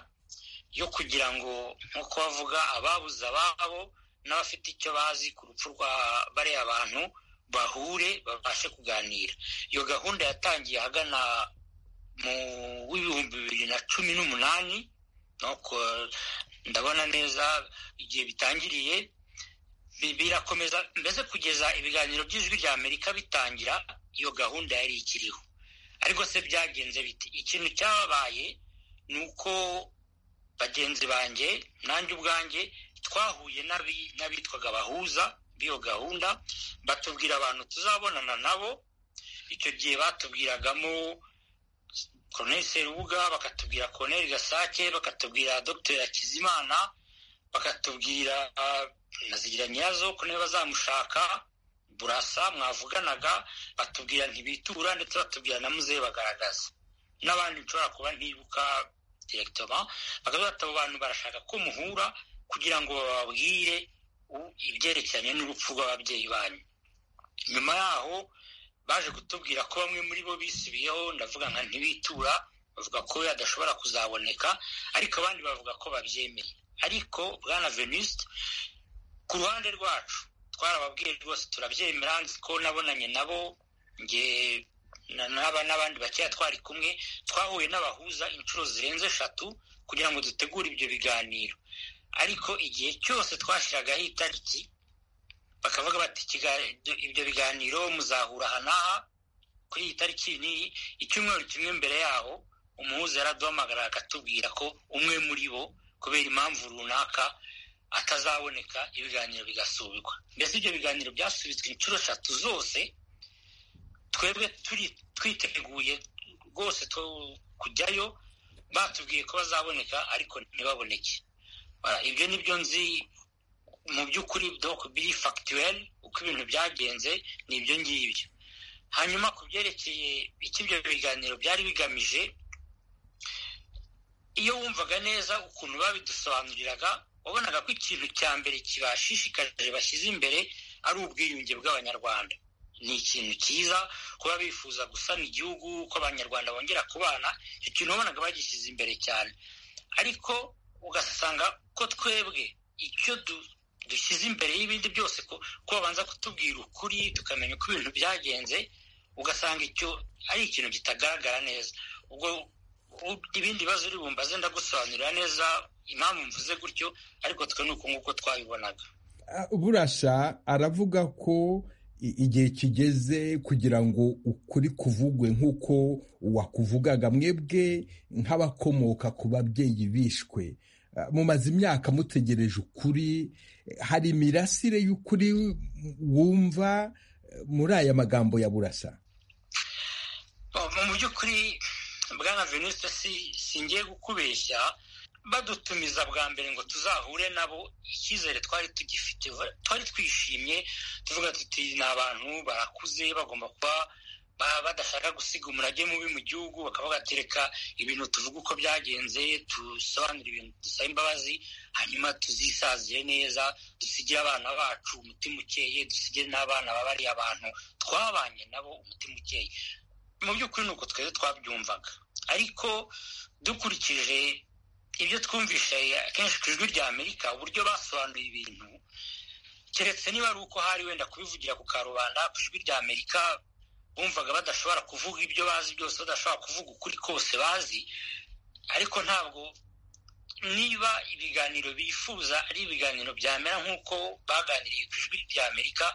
yo kugira ngo nk'uko bavuga ababuze ababo n'abafite icyo bazi ku rupfu rwa bariya bantu bahure babashe kuganira iyo gahunda yatangiye ahagana mu w'ibihumbi bibiri na cumi n'umunani ndabona neza igihe bitangiriye birakomeza mbese kugeza ibiganiro by'ijwi rya amerika bitangira iyo gahunda yari ikiriho ariko se byagenze biti ikintu cyabaye ni uko bagenzi banjye nanjye ubwanjye twahuye n'abitwaga abahuza b'iyo gahunda batubwira abantu tuzabonana nabo icyo gihe batubwiragamo koroneri serubuga bakatubwira koroneri gasake bakatubwira dogiteri hakizimana bakatubwira zigira nyirazo ko niba bazamushaka burasa mwavuganaga batubwira ntibitura ndetse batubwira na muzehe bagaragaza n'abandi nshobora kuba ntibuka direkitoma bakavuga ati abo bantu barashaka ko muhura kugira ngo bababwire ibyerekeranye n'urupfu rw'ababyeyi banyu nyuma yaho baje kutubwira ko bamwe muri bo bisibiyeho ndavuga nka ntibitura bavuga ko adashobora kuzaboneka ariko abandi bavuga ko babyemeye ariko bwana veniste ku ruhande rwacu twarababwiye rwose turabyemera nzi ko nabonanye nabo nge n'aba n'abandi bakeya twari kumwe twahuye n'abahuza inshuro zirenze eshatu kugira ngo dutegure ibyo biganiro ariko igihe cyose twashyiragaho itariki bakavuga bati ibyo biganiro muzahura aha n'aha kuri iyi tariki n'iyi icyumweru kimwe mbere yaho umuhuza yaraduhamagara akatubwira ko umwe muri bo kubera impamvu runaka atazaboneka ibiganiro bigasubikwa mbese ibyo biganiro byasubitswe inshuro eshatu zose twebwe turi twiteguye rwose kujyayo batubwiye ko bazaboneka ariko ntibaboneke ibyo ni byo nzi mu by'ukuri biri fagituweri uko ibintu byagenze ni ibyo ngibyo hanyuma ku byerekeye icyo ibyo biganiro byari bigamije iyo wumvaga neza ukuntu babidusobanuriraga wabonaga ko ikintu cya mbere kibashishikarije bashyize imbere ari ubwiyunge bw'abanyarwanda ni ikintu cyiza kuba bifuza gusana igihugu ko abanyarwanda bongera kubana icyo kintu wabonaga bagishyize imbere cyane ariko ugasanga ko twebwe icyo dushyize imbere y'ibindi byose ko babanza kutubwira ukuri tukamenya uko ibintu byagenze ugasanga icyo ari ikintu kitagaragara neza ubwo ibindi bibazo uri bumbaze ndagusobanurira neza impamvu mvuze gutyo ariko twe ni uku nguko twabibonaga burasha aravuga ko igihe kigeze kugira ngo ukuri kuvugwe nk'uko wakuvugaga mwebwe nk'abakomoka ku babyeyi bishwe mumaze imyaka mutegereje ukuri hari imirasire y'ukuri wumva muri aya magambo ya burasa mu by'ukuri bwana veniste singiye kukubeshya badutumiza bwa mbere ngo tuzahure nabo icyizere twari tugifite twari twishimye tuvuga tuti ni abantu barakuze bagomba kuba badashaka gusiga umurage mubi mu gihugu bakaba batereka ibintu tuvuga uko byagenze dusobanura ibintu dusaba imbabazi hanyuma tuzisazire neza dusigire abana bacu umutima ukeye dusigire n'abana babari abantu twabanye nabo umutima ukeye mu by'ukuri ni uko twese twabyumvaga ariko dukurikije ibyo twumvise akenshi ku ijwi rya amerika uburyo basobanuye ibintu keretse niba ari uko hari wenda kubivugira ku karubanda ku ijwi rya amerika bumvaga badashobora kuvuga ibyo bazi byose badashobora kuvuga ukuri kose bazi ariko ntabwo niba ibiganiro bifuza ari ibiganiro byamera nk'uko baganiriye ku ijwi rya amerika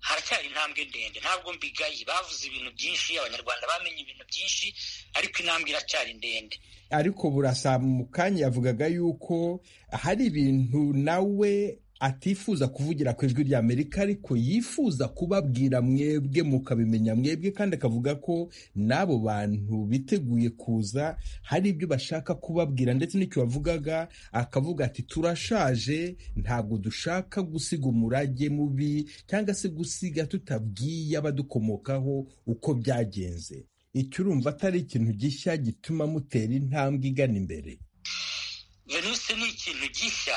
haracyari intambwe ndende ntabwo mbigaye bavuze ibintu byinshi abanyarwanda bamenye ibintu byinshi ariko intambwe iracyari ndende ariko burasa mu kanya yavugaga yuko hari ibintu nawe atifuza kuvugira ku ijwi rya amerika ariko yifuza kubabwira mwebwe mukabimenya mwebwe kandi akavuga ko n'abo bantu biteguye kuza hari ibyo bashaka kubabwira ndetse n'icyo bavugaga akavuga ati turashaje ntabwo dushaka gusiga umurage mubi cyangwa se gusiga tutabwiye abadukomokaho uko byagenze icyo urumva atari ikintu gishya gituma mutera intambwe igana imbere venise ni ikintu gishya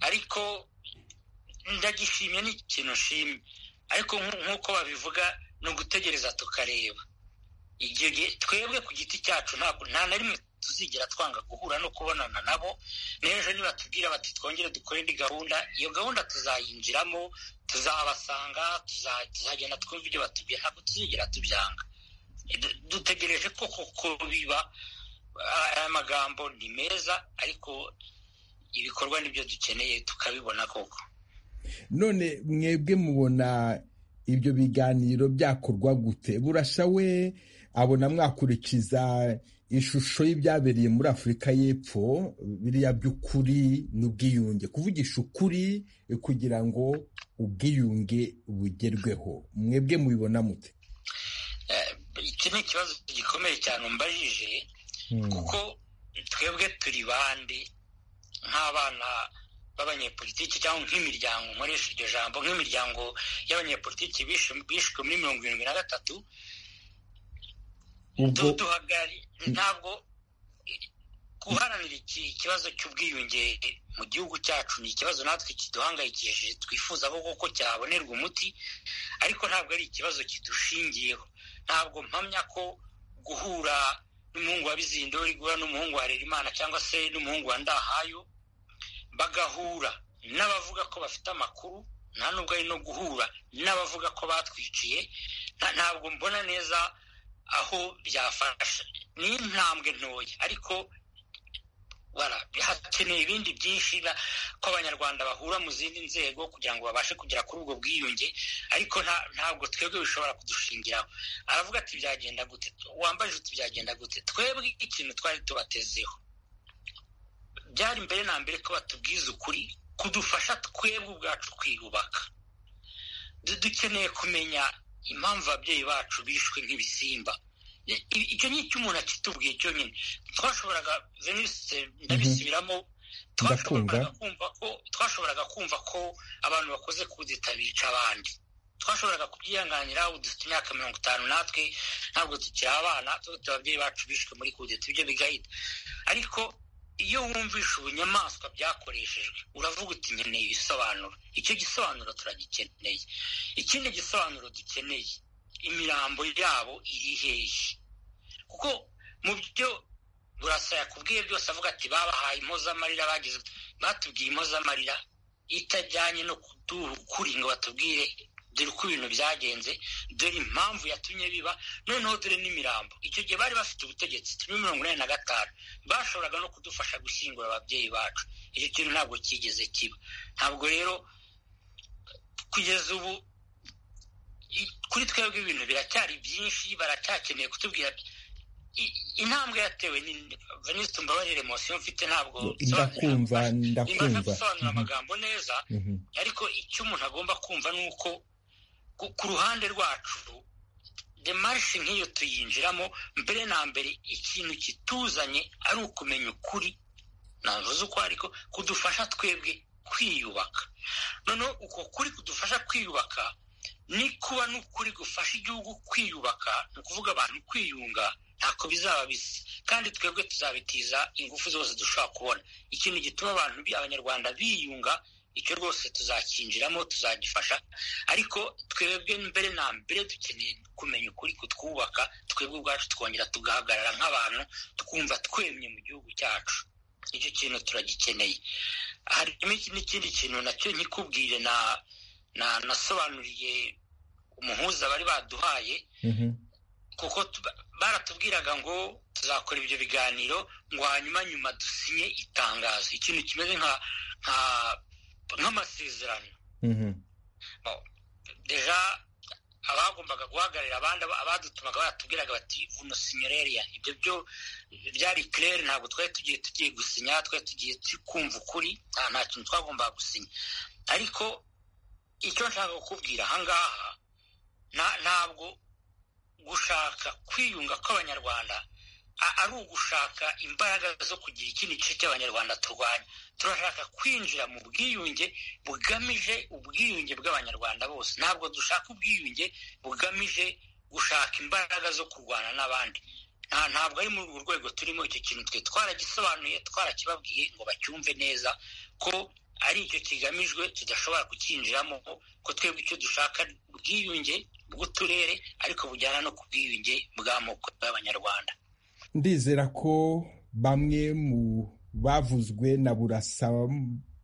ariko ndagishimye ni ikintu nshimye ariko nk'uko babivuga ni ugutegereza tukareba igihe twebwe ku giti cyacu ntabwo nta na rimwe tuzigera twanga guhura no kubonana nabo n'ejo niba tubwira bati twongere dukore indi gahunda iyo gahunda tuzayinjiramo tuzabasanga tuzagenda twumva ibyo batubwira ntabwo tuzigera tubyanga dutegereje ko koko biba aya magambo ni meza ariko ibikorwa nibyo dukeneye tukabibona koko none mwebwe mubona ibyo biganiro byakorwa gute burasha we abona mwakurikiza ishusho y'ibyabereye muri afurika y'epfo biriya by'ukuri n'ubwiyunge kuvugisha ukuri kugira ngo ubwiyunge bugerweho mwebwe mubibona mute iki ni ikibazo gikomeye cyane umbajije kuko twebwe turi bande nk'abana b'abanyepolitiki cyangwa nk'imiryango nkoresha iryo jambo nk'imiryango y'abanyepolitiki bishwe muri mirongo irindwi na gatatu ntabwo guharanira ikibazo cy'ubwiyunge mu gihugu cyacu ni ikibazo natwe kiduhangayikishije twifuza ko cyabonerwa umuti ariko ntabwo ari ikibazo kidushingiyeho ntabwo mpamya ko guhura n'umuhungu wa bizindori guhura n'umuhungu wa rerimana cyangwa se n'umuhungu wa ndahayo bagahura n'abavuga ko bafite amakuru nta nubwo ari no guhura n'abavuga ko batwiciye ntabwo mbona neza aho byafasha ni intambwe ntoya ariko hakeneye ibindi byinshi ko abanyarwanda bahura mu zindi nzego kugira ngo babashe kugera kuri ubwo bwiyunge ariko ntabwo twebwe bishobora kudushingiraho aravuga ati byagenda gute wambaje uti byagenda gute twebwe ikintu twari tubatezeho byari mbere na mbere ko batubwiza ukuri kudufasha twebwe ubwacu kwiyubaka dukeneye kumenya impamvu ababyeyi bacu bishwe nk'ibisimba icyo ni icyo umuntu akitubwiye cyonyine twashoboraga venise ndabisubiramo twashoboraga kumva ko abantu bakoze kudeta bica abandi twashoboraga kubyihanganira ubu dufite imyaka mirongo itanu natwe ntabwo tukiri abana dufite ababyeyi bacu bishwe muri kudeta ibyo bigahita ariko iyo wumvisha ubunyamaswa byakoreshejwe uravuga uti nkeneye ibisobanuro icyo gisobanuro turagikeneye ikindi gisobanuro dukeneye imirambo yabo iri hehe kuko mu byo burasa yakubwiye byose avuga ati babahaye impozamarira bagize batubwiye impozamarira itajyanye no kuduha ukuri ngo batubwire dore uko ibintu byagenze dore impamvu yatumye biba noneho dore n'imirambo icyo gihe bari bafite ubutegetsi turi mirongo inani na gatanu bashoboraga no kudufasha gushyingura ababyeyi bacu icyo kintu ntabwo cyigeze kiba ntabwo rero kugeza ubu kuri twebwe ibintu biracyari byinshi baracyakeneye kutubwira intambwe yatewe venise tumbabarire mosiyo mfite ntabwo ndakumva ndakumva gusobanura amagambo neza ariko icyo umuntu agomba kumva ni uko ku ruhande rwacu demarishe nk'iyo tuyinjiramo mbere na mbere ikintu kituzanye ari ukumenya ukuri ntavuze uko ariko kudufasha twebwe kwiyubaka noneho uko kuri kudufasha kwiyubaka ni kuba n'ukuri gufasha igihugu kwiyubaka ni ukuvuga abantu kwiyunga ntako bizaba bisa kandi twebwe tuzabitiza ingufu zose dushobora kubona ikintu gituma abantu abanyarwanda biyunga icyo rwose tuzakinjiramo tuzagifasha ariko twebwe mbere na mbere dukeneye kumenya ukuri kutwubaka twebwe ubwacu twongera tugahagarara nk'abantu tukumva twemye mu gihugu cyacu icyo kintu turagikeneye harimo n'ikindi kintu nacyo nkikubwire na nasobanuriye umuhuza bari baduhaye kuko baratubwiraga ngo tuzakora ibyo biganiro ngo hanyuma nyuma dusinye itangazo ikintu kimeze nk'amasezerano deja abagombaga guhagararira abandi abadutumaga baratubwiraga bati vuno sinyereriya ibyo byo byari kirere ntabwo twari tugiye tugiye gusinya twari tugiye kumva ukuri nta kintu twagombaga gusinya ariko icyo nshaka kukubwira ahangaha ntabwo gushaka kwiyunga kw'abanyarwanda ari ugushaka imbaraga zo kugira ikindi gice cy'abanyarwanda turwanya turashaka kwinjira mu bwiyunge bugamije ubwiyunge bw'abanyarwanda bose ntabwo dushaka ubwiyunge bugamije gushaka imbaraga zo kurwana n'abandi ntabwo ari muri urwo rwego turimo icyo kintu twe twaragisobanuye twarakibabwiye ngo bacyumve neza ko ari icyo kigamijwe tudashobora kucyinjiramo ko twebwe icyo dushaka ubwiyunge bw'uturere ariko bujyana no ku bwiyunge bw'amoko y'abanyarwanda ndizera ko bamwe mu bavuzwe na burasa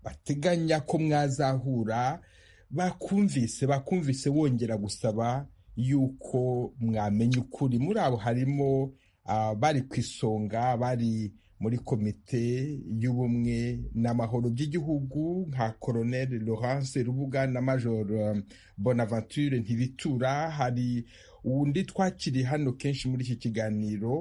bateganya ko mwazahura bakumvise bakumvise wongera gusaba yuko mwamenya ukuri muri abo harimo bari ku isonga bari muri komite y'ubumwe n'amahoro by'igihugu nka colonel laurence rubuga na major bonaventure ntibitura hari undi twakiri hano kenshi muri iki kiganiro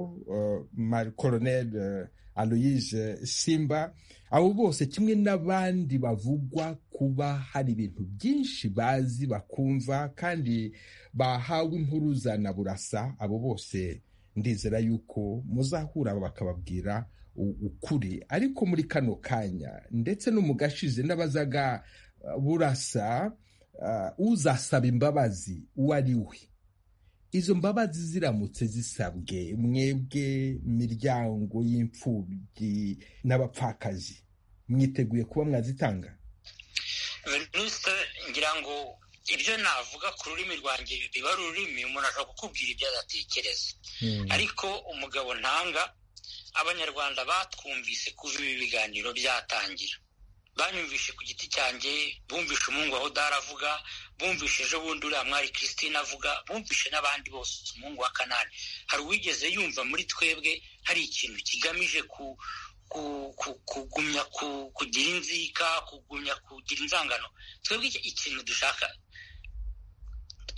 colonel aloyise simba abo bose kimwe n'abandi bavugwa kuba hari ibintu byinshi bazi bakumva kandi bahawe impuruza na burasa abo bose ndizera yuko muzahura bakababwira ukuri ariko muri kano kanya ndetse no mu gashize n'abazaga burasa uzasaba imbabazi uwo ari we izo mbabazi ziramutse zisabwe mwebwe miryango y'imfubyi n'abapfakazi mwiteguye kuba mwazitanga ngira ngo ibyo navuga ku rurimi rwanjye biba ari ururimi umuntu ashobora kukubwira ibyo adatekereza ariko umugabo ntanga abanyarwanda batwumvise kuva ibi biganiro byatangira banyumvishe ku giti cyanjye bumvishe umuhungu wa hodari avuga bumvishe ejo bundi uriya mwari christine avuga bumvishe n'abandi bose umuhungu wa kanani hari uwigeze yumva muri twebwe hari ikintu kigamije ku kugumya kugira inzika kugumya kugira inzangano twebwe ikintu dushaka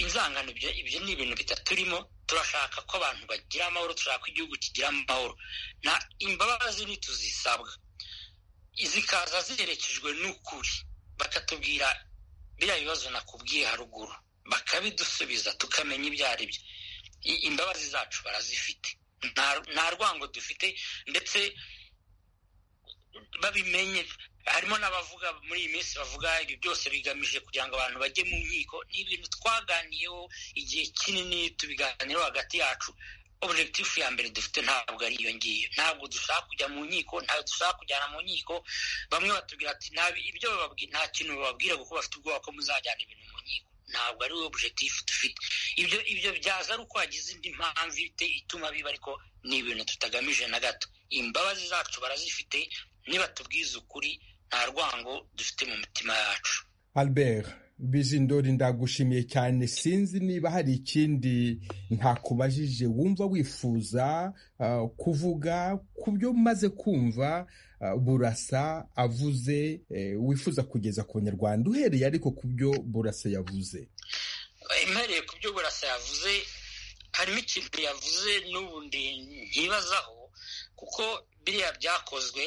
inzangano ibyo ni ibintu bidaturimo turashaka ko abantu bagira amahoro turashaka ko igihugu kigira amahoro na imbabazi ntituzisabwa zikaza ziherekejwe n'ukuri bakatubwira biriya bibazo nakubwiye haruguru bakabidusubiza tukamenya ibyo ari byo imbabazi zacu barazifite nta rwango dufite ndetse babimenye harimo n'abavuga muri iyi minsi bavuga ibi byose bigamije kugira ngo abantu bajye mu nkiko ni ibintu twaganiyeho igihe kinini tubiganiraho hagati yacu objekitifu ya mbere dufite ntabwo ari iyo ngiyo ntabwo dushaka kujya mu nkiko ntabwo dushaka kujyana mu nkiko bamwe batubwira ati ibyo nta kintu bababwira kuko bafite ubwoba ko muzajyana ibintu mu nkiko ntabwo ari objekitifu dufite ibyo ibyo byaza ari uko wagize indi mpamvu ituma biba ariko ni ibintu tutagamije na gato imbabazi zacu barazifite niba tubwiza ukuri nta rwango dufite mu mitima yacu albert bizindori ndagushimiye cyane sinzi niba hari ikindi ntakubajije wumva wifuza kuvuga ku byo maze kumva burasa avuze wifuza kugeza ku banyarwanda uhereye ariko ku byo burasa yavuze mpereye ku byo burasa yavuze harimo ikintu yavuze n'ubundi ntibazaho kuko biriya byakozwe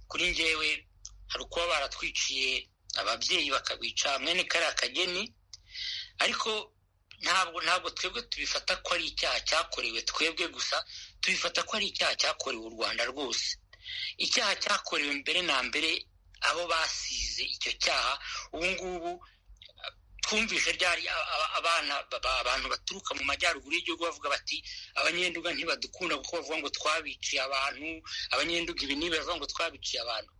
kuri ngewe hari ukuba baratwiciye ababyeyi bakabica mwene kariya kageni ariko ntabwo ntabwo twebwe tubifata ko ari icyaha cyakorewe twebwe gusa tubifata ko ari icyaha cyakorewe u rwanda rwose icyaha cyakorewe mbere na mbere abo basize icyo cyaha ubu ngubu twumvise ryari abana abantu baturuka mu majyaruguru y'igihugu bavuga bati abanyenduga ntibadukunda kuko bavuga ngo twabiciye abantu abanyenduga ibi niba bavuga ngo twabiciye abantu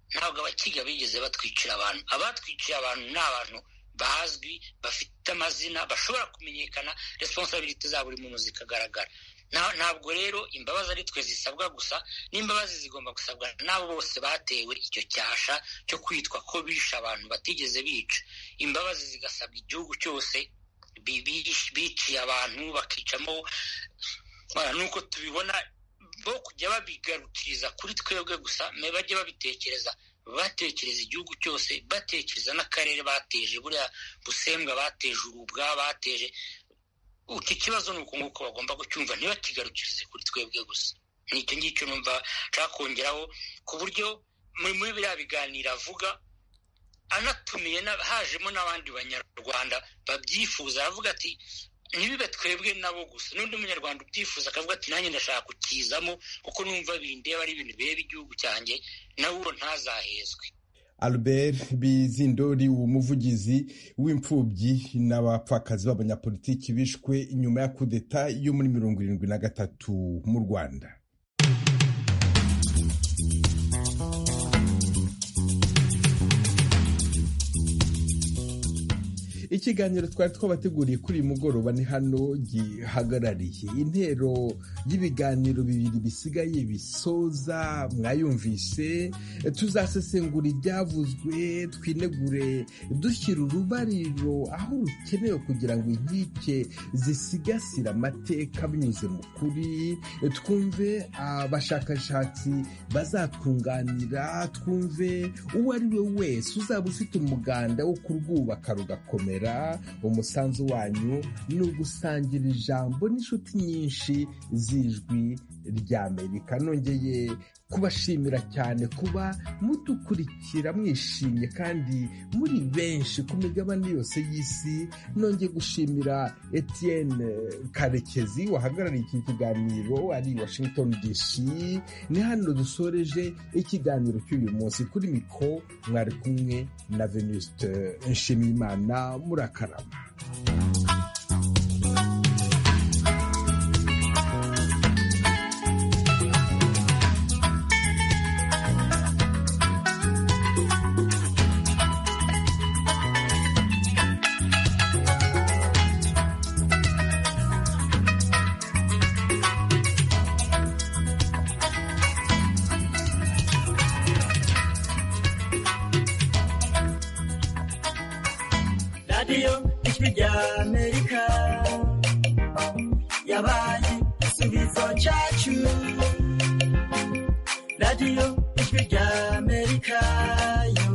ntabwo abakiga bigeze batwicira abantu abatwiciye abantu ni abantu bazwi bafite amazina bashobora kumenyekana resiponsabiriti za buri muntu zikagaragara ntabwo rero imbabazi ari twe zisabwa gusa n'imbabazi zigomba gusabwa n'abo bose batewe icyo cyasha cyo kwitwa ko bishe abantu batigeze bica imbabazi zigasabwa igihugu cyose biciye abantu bakicamo nuko tubibona bo kujya babigarukiriza kuri twebwe gusa me bajye babitekereza batekereza igihugu cyose batekereza n'akarere bateje buriya busembwa bateje urubwa bateje iki kibazo ni uku nguko bagomba kucyumva ntibakigarukirize kuri twebwe gusa ni icyo ngicyo numva nshaka kongeraho ku buryo muri muri biriya biganiro avuga anatumiye hajemo n'abandi banyarwanda babyifuza aravuga ati ntibibe twebwe nabo gusa n'undi munyarwanda ubyifuza akavuga ati nanjye ndashaka kukizamo kuko numva bindeba ari ibintu bireba igihugu cyanjye nawe uwo ntazahezwe albert bizindori umuvugizi w'imfubyi n'abapfakazi b'abanyapolitiki bishwe nyuma ya kudeta yo muri mirongo irindwi na gatatu mu rwanda ikiganiro twari twabateguriye kuri uyu mugoroba ni hano gihagarariye intero y'ibiganiro bibiri bisigaye bisoza mwayumvise tuzasesengura ibyavuzwe twinegure dushyira urubariro aho rukenewe kugira ngo inkike zisigasire amateka binyuze mu kuri twumve abashakashatsi bazatwunganira twumve uwo ari we wese uzaba ufite umuganda wo kurwubaka rugakomera umusanzu wanyu ni ugusangira ijambo n'inshuti nyinshi z'ijwi rya amerika nongeye kubashimira cyane kuba mudukurikira mwishimye kandi muri benshi ku migabane yose y'isi nongeye gushimira Etienne karekezi wahagarariye iki kiganiro ari washington dc ni hano dusoreje ikiganiro cy'uyu munsi kuri miko mwari kumwe na venuste nshimiyimana murakarama radiyo ijwi rya amerika yo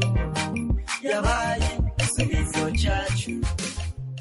yabaye igisubizo cyacu